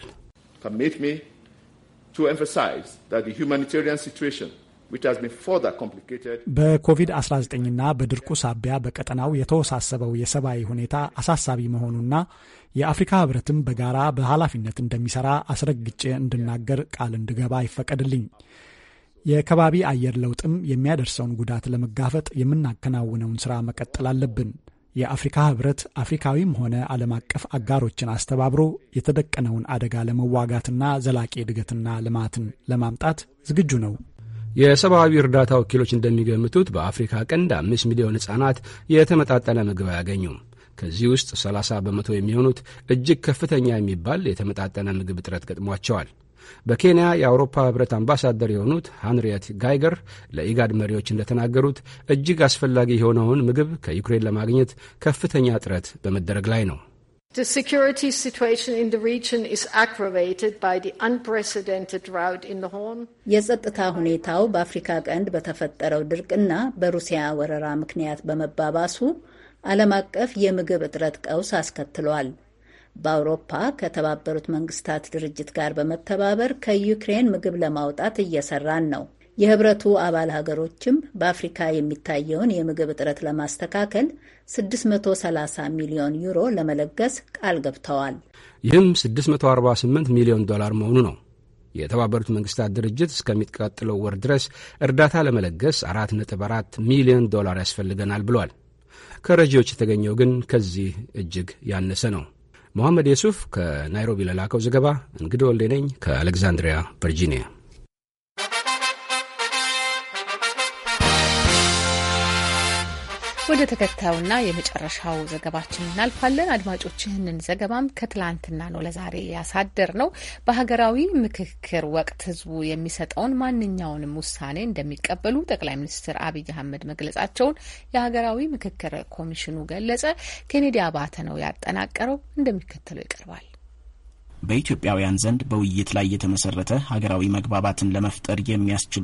በኮቪድ-19ና በድርቁ ሳቢያ በቀጠናው የተወሳሰበው የሰብአዊ ሁኔታ አሳሳቢ መሆኑና የአፍሪካ ህብረትም በጋራ በኃላፊነት እንደሚሰራ አስረግጬ እንድናገር ቃል እንድገባ ይፈቀድልኝ። የከባቢ አየር ለውጥም የሚያደርሰውን ጉዳት ለመጋፈጥ የምናከናውነውን ስራ መቀጠል አለብን። የአፍሪካ ህብረት አፍሪካዊም ሆነ ዓለም አቀፍ አጋሮችን አስተባብሮ የተደቀነውን አደጋ ለመዋጋትና ዘላቂ እድገትና ልማትን ለማምጣት ዝግጁ ነው። የሰብአዊ እርዳታ ወኪሎች እንደሚገምቱት በአፍሪካ ቀንድ አምስት ሚሊዮን ሕፃናት የተመጣጠነ ምግብ አያገኙም። ከዚህ ውስጥ 30 በመቶ የሚሆኑት እጅግ ከፍተኛ የሚባል የተመጣጠነ ምግብ እጥረት ገጥሟቸዋል። በኬንያ የአውሮፓ ህብረት አምባሳደር የሆኑት ሃንሪየት ጋይገር ለኢጋድ መሪዎች እንደተናገሩት እጅግ አስፈላጊ የሆነውን ምግብ ከዩክሬን ለማግኘት ከፍተኛ ጥረት በመደረግ ላይ ነው። The security situation in the region is aggravated by the unprecedented drought in the Horn. የጸጥታ ሁኔታው በአፍሪካ ቀንድ በተፈጠረው ድርቅና በሩሲያ ወረራ ምክንያት በመባባሱ ዓለም አቀፍ የምግብ እጥረት ቀውስ አስከትሏል። በአውሮፓ ከተባበሩት መንግስታት ድርጅት ጋር በመተባበር ከዩክሬን ምግብ ለማውጣት እየሰራን ነው። የህብረቱ አባል ሀገሮችም በአፍሪካ የሚታየውን የምግብ እጥረት ለማስተካከል 630 ሚሊዮን ዩሮ ለመለገስ ቃል ገብተዋል። ይህም 648 ሚሊዮን ዶላር መሆኑ ነው። የተባበሩት መንግስታት ድርጅት እስከሚቀጥለው ወር ድረስ እርዳታ ለመለገስ 4.4 ሚሊዮን ዶላር ያስፈልገናል ብሏል። ከረጂዎች የተገኘው ግን ከዚህ እጅግ ያነሰ ነው። መሐመድ የሱፍ ከናይሮቢ ለላከው ዘገባ እንግዲህ ወልዴ ነኝ ከአሌክዛንድሪያ ቨርጂኒያ። ወደ ተከታዩና የመጨረሻው ዘገባችን እናልፋለን። አድማጮች ይህንን ዘገባም ከትላንትና ነው ለዛሬ ያሳደር ነው። በሀገራዊ ምክክር ወቅት ህዝቡ የሚሰጠውን ማንኛውንም ውሳኔ እንደሚቀበሉ ጠቅላይ ሚኒስትር አብይ አህመድ መግለጻቸውን የሀገራዊ ምክክር ኮሚሽኑ ገለጸ። ኬኔዲ አባተ ነው ያጠናቀረው፣ እንደሚከተለው ይቀርባል። በኢትዮጵያውያን ዘንድ በውይይት ላይ የተመሰረተ ሀገራዊ መግባባትን ለመፍጠር የሚያስችሉ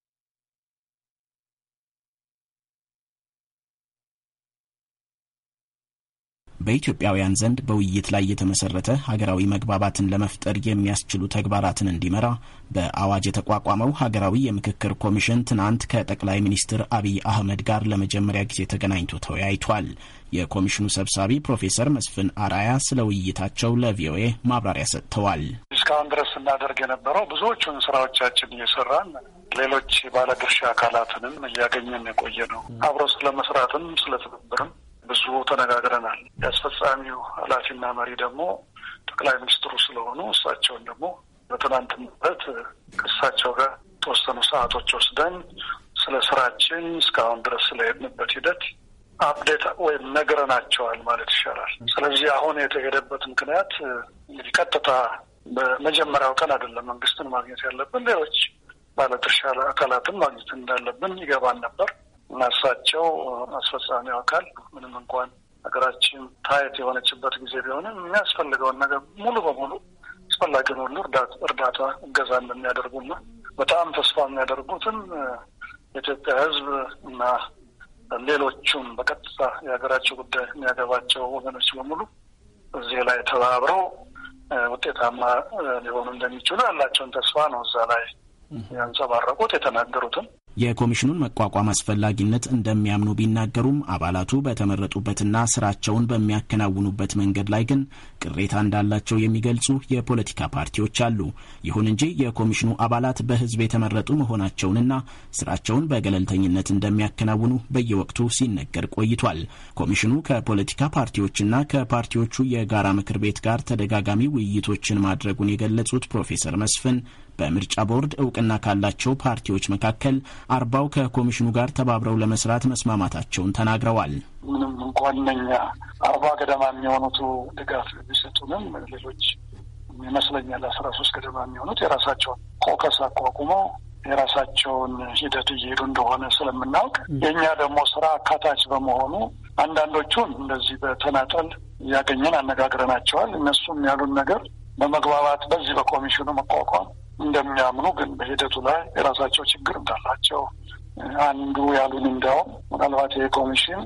በኢትዮጵያውያን ዘንድ በውይይት ላይ የተመሰረተ ሀገራዊ መግባባትን ለመፍጠር የሚያስችሉ ተግባራትን እንዲመራ በአዋጅ የተቋቋመው ሀገራዊ የምክክር ኮሚሽን ትናንት ከጠቅላይ ሚኒስትር አብይ አህመድ ጋር ለመጀመሪያ ጊዜ ተገናኝቶ ተወያይቷል። የኮሚሽኑ ሰብሳቢ ፕሮፌሰር መስፍን አራያ ስለ ውይይታቸው ለቪኦኤ ማብራሪያ ሰጥተዋል። እስካሁን ድረስ ስናደርግ የነበረው ብዙዎቹን ስራዎቻችን እየሰራን ሌሎች ባለድርሻ አካላትንም እያገኘን የቆየ ነው። አብሮ ስለ መስራትም ስለ ትብብርም ብዙ ተነጋግረናል። የአስፈጻሚው ኃላፊና መሪ ደግሞ ጠቅላይ ሚኒስትሩ ስለሆኑ እሳቸውን ደግሞ በትናንትናበት ከእሳቸው ጋር የተወሰኑ ሰዓቶች ወስደን ስለ ስራችን እስካሁን ድረስ ስለሄድንበት ሂደት አፕዴት ወይም ነግረናቸዋል ማለት ይሻላል። ስለዚህ አሁን የተሄደበት ምክንያት እንግዲህ ቀጥታ በመጀመሪያው ቀን አይደለም መንግስትን ማግኘት ያለብን ሌሎች ባለድርሻ አካላትን ማግኘት እንዳለብን ይገባን ነበር እና እሳቸው አስፈጻሚው አካል ምንም እንኳን ሀገራችን ታየት የሆነችበት ጊዜ ቢሆንም የሚያስፈልገውን ነገር ሙሉ በሙሉ አስፈላጊውን ሁሉ እርዳታ እገዛ እንደሚያደርጉና በጣም ተስፋ የሚያደርጉትን የኢትዮጵያ ሕዝብ እና ሌሎቹም በቀጥታ የሀገራቸው ጉዳይ የሚያገባቸው ወገኖች በሙሉ እዚህ ላይ ተባብረው ውጤታማ ሊሆኑ እንደሚችሉ ያላቸውን ተስፋ ነው እዛ ላይ ያንጸባረቁት የተናገሩትም የኮሚሽኑን መቋቋም አስፈላጊነት እንደሚያምኑ ቢናገሩም አባላቱ በተመረጡበትና ስራቸውን በሚያከናውኑበት መንገድ ላይ ግን ቅሬታ እንዳላቸው የሚገልጹ የፖለቲካ ፓርቲዎች አሉ። ይሁን እንጂ የኮሚሽኑ አባላት በህዝብ የተመረጡ መሆናቸውንና ስራቸውን በገለልተኝነት እንደሚያከናውኑ በየወቅቱ ሲነገር ቆይቷል። ኮሚሽኑ ከፖለቲካ ፓርቲዎችና ከፓርቲዎቹ የጋራ ምክር ቤት ጋር ተደጋጋሚ ውይይቶችን ማድረጉን የገለጹት ፕሮፌሰር መስፍን በምርጫ ቦርድ እውቅና ካላቸው ፓርቲዎች መካከል አርባው ከኮሚሽኑ ጋር ተባብረው ለመስራት መስማማታቸውን ተናግረዋል። ምንም እንኳን እነኛ አርባ ገደማ የሚሆኑቱ ድጋፍ ቢሰጡንም ሌሎች ይመስለኛል አስራ ሶስት ገደማ የሚሆኑት የራሳቸውን ኮከስ አቋቁመው የራሳቸውን ሂደት እየሄዱ እንደሆነ ስለምናውቅ የእኛ ደግሞ ስራ አካታች በመሆኑ አንዳንዶቹን እንደዚህ በተናጠል እያገኘን አነጋግረናቸዋል። እነሱም ያሉን ነገር በመግባባት በዚህ በኮሚሽኑ መቋቋም እንደሚያምኑ ግን በሂደቱ ላይ የራሳቸው ችግር እንዳላቸው አንዱ ያሉን እንዲያውም ምናልባት ይሄ ኮሚሽን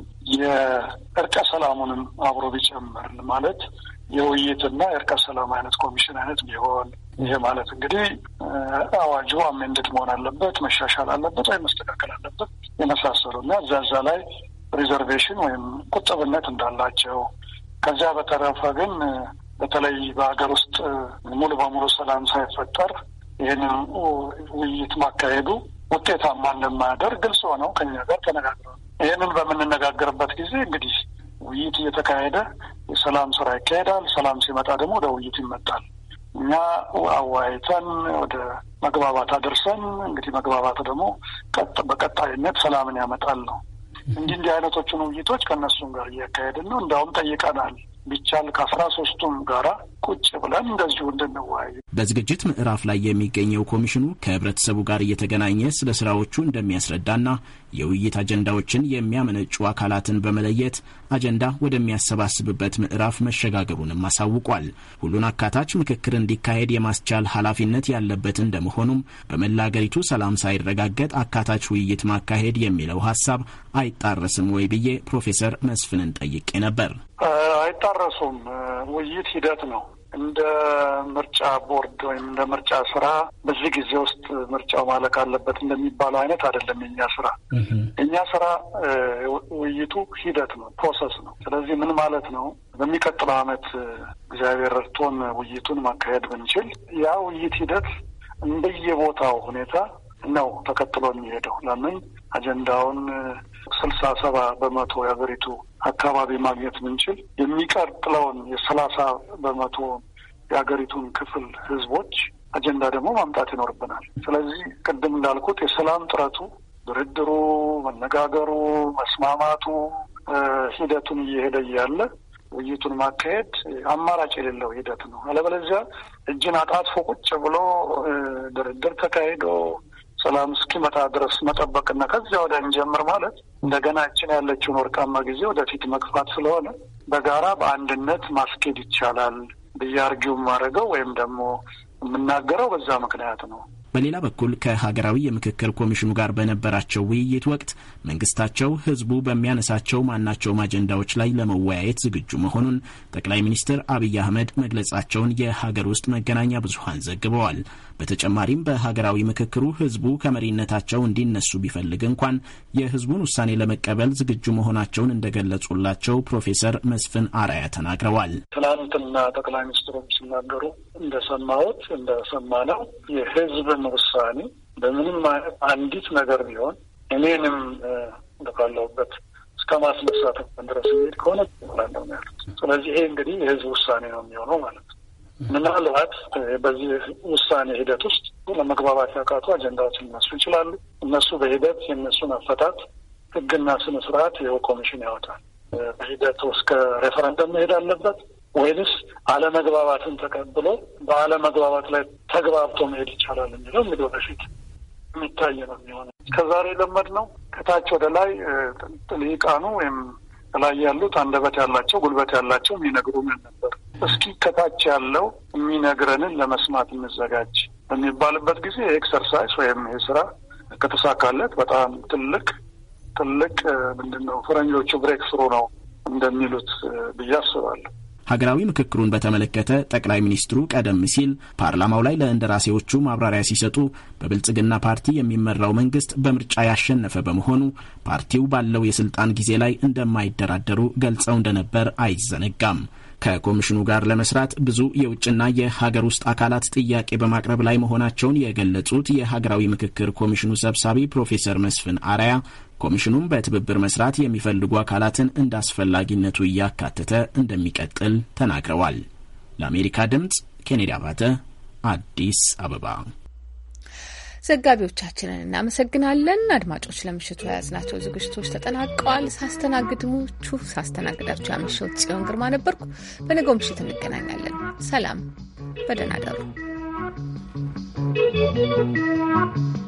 የእርቀ ሰላሙንም አብሮ ቢጨምር ማለት የውይይትና የእርቀ ሰላም አይነት ኮሚሽን አይነት ቢሆን ይሄ ማለት እንግዲህ አዋጁ አሜንድድ መሆን አለበት፣ መሻሻል አለበት ወይም መስተካከል አለበት የመሳሰሉ እና እዛ እዛ ላይ ሪዘርቬሽን ወይም ቁጥብነት እንዳላቸው ከዚያ በተረፈ ግን በተለይ በሀገር ውስጥ ሙሉ በሙሉ ሰላም ሳይፈጠር ይህንን ውይይት ማካሄዱ ውጤታማ እንደማያደርግ ግልጽ ሆነው ከኛ ጋር ተነጋግረዋል። ይህንን በምንነጋገርበት ጊዜ እንግዲህ ውይይት እየተካሄደ የሰላም ስራ ይካሄዳል። ሰላም ሲመጣ ደግሞ ወደ ውይይት ይመጣል። እኛ አወያይተን ወደ መግባባት አድርሰን እንግዲህ መግባባት ደግሞ በቀጣይነት ሰላምን ያመጣል ነው። እንዲህ እንዲህ አይነቶቹን ውይይቶች ከእነሱም ጋር እያካሄድን ነው። እንዲያውም ጠይቀናል ቢቻል ከአስራ ሶስቱም ጋራ ቁጭ ብለን እንደዚሁ እንድንወያይ። በዝግጅት ምዕራፍ ላይ የሚገኘው ኮሚሽኑ ከህብረተሰቡ ጋር እየተገናኘ ስለ ስራዎቹ እንደሚያስረዳና የውይይት አጀንዳዎችን የሚያመነጩ አካላትን በመለየት አጀንዳ ወደሚያሰባስብበት ምዕራፍ መሸጋገሩንም አሳውቋል። ሁሉን አካታች ምክክር እንዲካሄድ የማስቻል ኃላፊነት ያለበት እንደመሆኑም በመላ አገሪቱ ሰላም ሳይረጋገጥ አካታች ውይይት ማካሄድ የሚለው ሀሳብ አይጣረስም ወይ ብዬ ፕሮፌሰር መስፍንን ጠይቄ ነበር። አይጣረሱም። ውይይት ሂደት ነው። እንደ ምርጫ ቦርድ ወይም እንደ ምርጫ ስራ በዚህ ጊዜ ውስጥ ምርጫው ማለቅ አለበት እንደሚባለው አይነት አይደለም። የኛ ስራ የኛ ስራ ውይይቱ ሂደት ነው፣ ፕሮሰስ ነው። ስለዚህ ምን ማለት ነው? በሚቀጥለው ዓመት እግዚአብሔር ረድቶን ውይይቱን ማካሄድ ብንችል ያ ውይይት ሂደት እንደየቦታው ሁኔታ ነው ተከትሎ የሚሄደው። ለምን አጀንዳውን ስልሳ ሰባ በመቶ የሀገሪቱ አካባቢ ማግኘት ምንችል የሚቀጥለውን የሰላሳ በመቶ የሀገሪቱን ክፍል ህዝቦች አጀንዳ ደግሞ ማምጣት ይኖርብናል። ስለዚህ ቅድም እንዳልኩት የሰላም ጥረቱ፣ ድርድሩ፣ መነጋገሩ፣ መስማማቱ ሂደቱን እየሄደ እያለ ውይይቱን ማካሄድ አማራጭ የሌለው ሂደት ነው። አለበለዚያ እጅን አጣጥፎ ቁጭ ብሎ ድርድር ተካሂዶ ሰላም እስኪመጣ ድረስ መጠበቅና ከዚያ ወደ እንጀምር ማለት እንደገና እችን ያለችውን ወርቃማ ጊዜ ወደፊት መግፋት ስለሆነ በጋራ በአንድነት ማስኬድ ይቻላል ብዬ አርጊው የማደርገው ወይም ደግሞ የምናገረው በዛ ምክንያት ነው። በሌላ በኩል ከሀገራዊ የምክክር ኮሚሽኑ ጋር በነበራቸው ውይይት ወቅት መንግስታቸው ህዝቡ በሚያነሳቸው ማናቸውም አጀንዳዎች ላይ ለመወያየት ዝግጁ መሆኑን ጠቅላይ ሚኒስትር አብይ አህመድ መግለጻቸውን የሀገር ውስጥ መገናኛ ብዙሀን ዘግበዋል። በተጨማሪም በሀገራዊ ምክክሩ ህዝቡ ከመሪነታቸው እንዲነሱ ቢፈልግ እንኳን የህዝቡን ውሳኔ ለመቀበል ዝግጁ መሆናቸውን እንደገለጹላቸው ፕሮፌሰር መስፍን አርአያ ተናግረዋል። ትናንትና ጠቅላይ ሚኒስትሩም ሲናገሩ እንደሰማሁት እንደሰማነው የህዝብን ውሳኔ በምንም አይነት አንዲት ነገር ቢሆን እኔንም ካለሁበት እስከ ማስነሳት ድረስ የሚሄድ ከሆነ ላለሁ ነው ያሉት። ስለዚህ ይሄ እንግዲህ የህዝብ ውሳኔ ነው የሚሆነው ማለት ነው። ምናልባት በዚህ ውሳኔ ሂደት ውስጥ ለመግባባት ያቃቱ አጀንዳዎች ሊነሱ ይችላሉ። እነሱ በሂደት የእነሱን አፈታት ህግና ስነ ስርዓት ይኸው ኮሚሽን ያወጣል። በሂደት እስከ ሬፈረንደም መሄድ አለበት ወይንስ አለመግባባትን ተቀብሎ በአለመግባባት ላይ ተግባብቶ መሄድ ይቻላል የሚለው እንግዲህ ወደፊት የሚታይ ነው የሚሆነ ከዛሬ ለመድ ነው ከታች ወደ ላይ ልሂቃኑ ወይም ከላይ ያሉት አንደበት ያላቸው ጉልበት ያላቸው የሚነግሩንን ነበር። እስኪ ከታች ያለው የሚነግረንን ለመስማት እንዘጋጅ በሚባልበት ጊዜ ኤክሰርሳይዝ ወይም ይህ ስራ ከተሳካለት በጣም ትልቅ ትልቅ ምንድን ነው ፈረንጆቹ ብሬክ ስሩ ነው እንደሚሉት ብዬ አስባለሁ። ሀገራዊ ምክክሩን በተመለከተ ጠቅላይ ሚኒስትሩ ቀደም ሲል ፓርላማው ላይ ለእንደራሴዎቹ ማብራሪያ ሲሰጡ በብልጽግና ፓርቲ የሚመራው መንግስት በምርጫ ያሸነፈ በመሆኑ ፓርቲው ባለው የስልጣን ጊዜ ላይ እንደማይደራደሩ ገልጸው እንደነበር አይዘነጋም። ከኮሚሽኑ ጋር ለመስራት ብዙ የውጭና የሀገር ውስጥ አካላት ጥያቄ በማቅረብ ላይ መሆናቸውን የገለጹት የሀገራዊ ምክክር ኮሚሽኑ ሰብሳቢ ፕሮፌሰር መስፍን አራያ ኮሚሽኑም በትብብር መስራት የሚፈልጉ አካላትን እንደ አስፈላጊነቱ እያካተተ እንደሚቀጥል ተናግረዋል። ለአሜሪካ ድምፅ ኬኔዲ አባተ አዲስ አበባ ዘጋቢዎቻችንን እናመሰግናለን። አድማጮች ለምሽቱ የያዝናቸው ዝግጅቶች ተጠናቀዋል። ሳስተናግድችሁ ሳስተናግዳችሁ ያመሸሁት ጽዮን ግርማ ነበርኩ። በነገው ምሽት እንገናኛለን። ሰላም፣ በደህና ደሩ።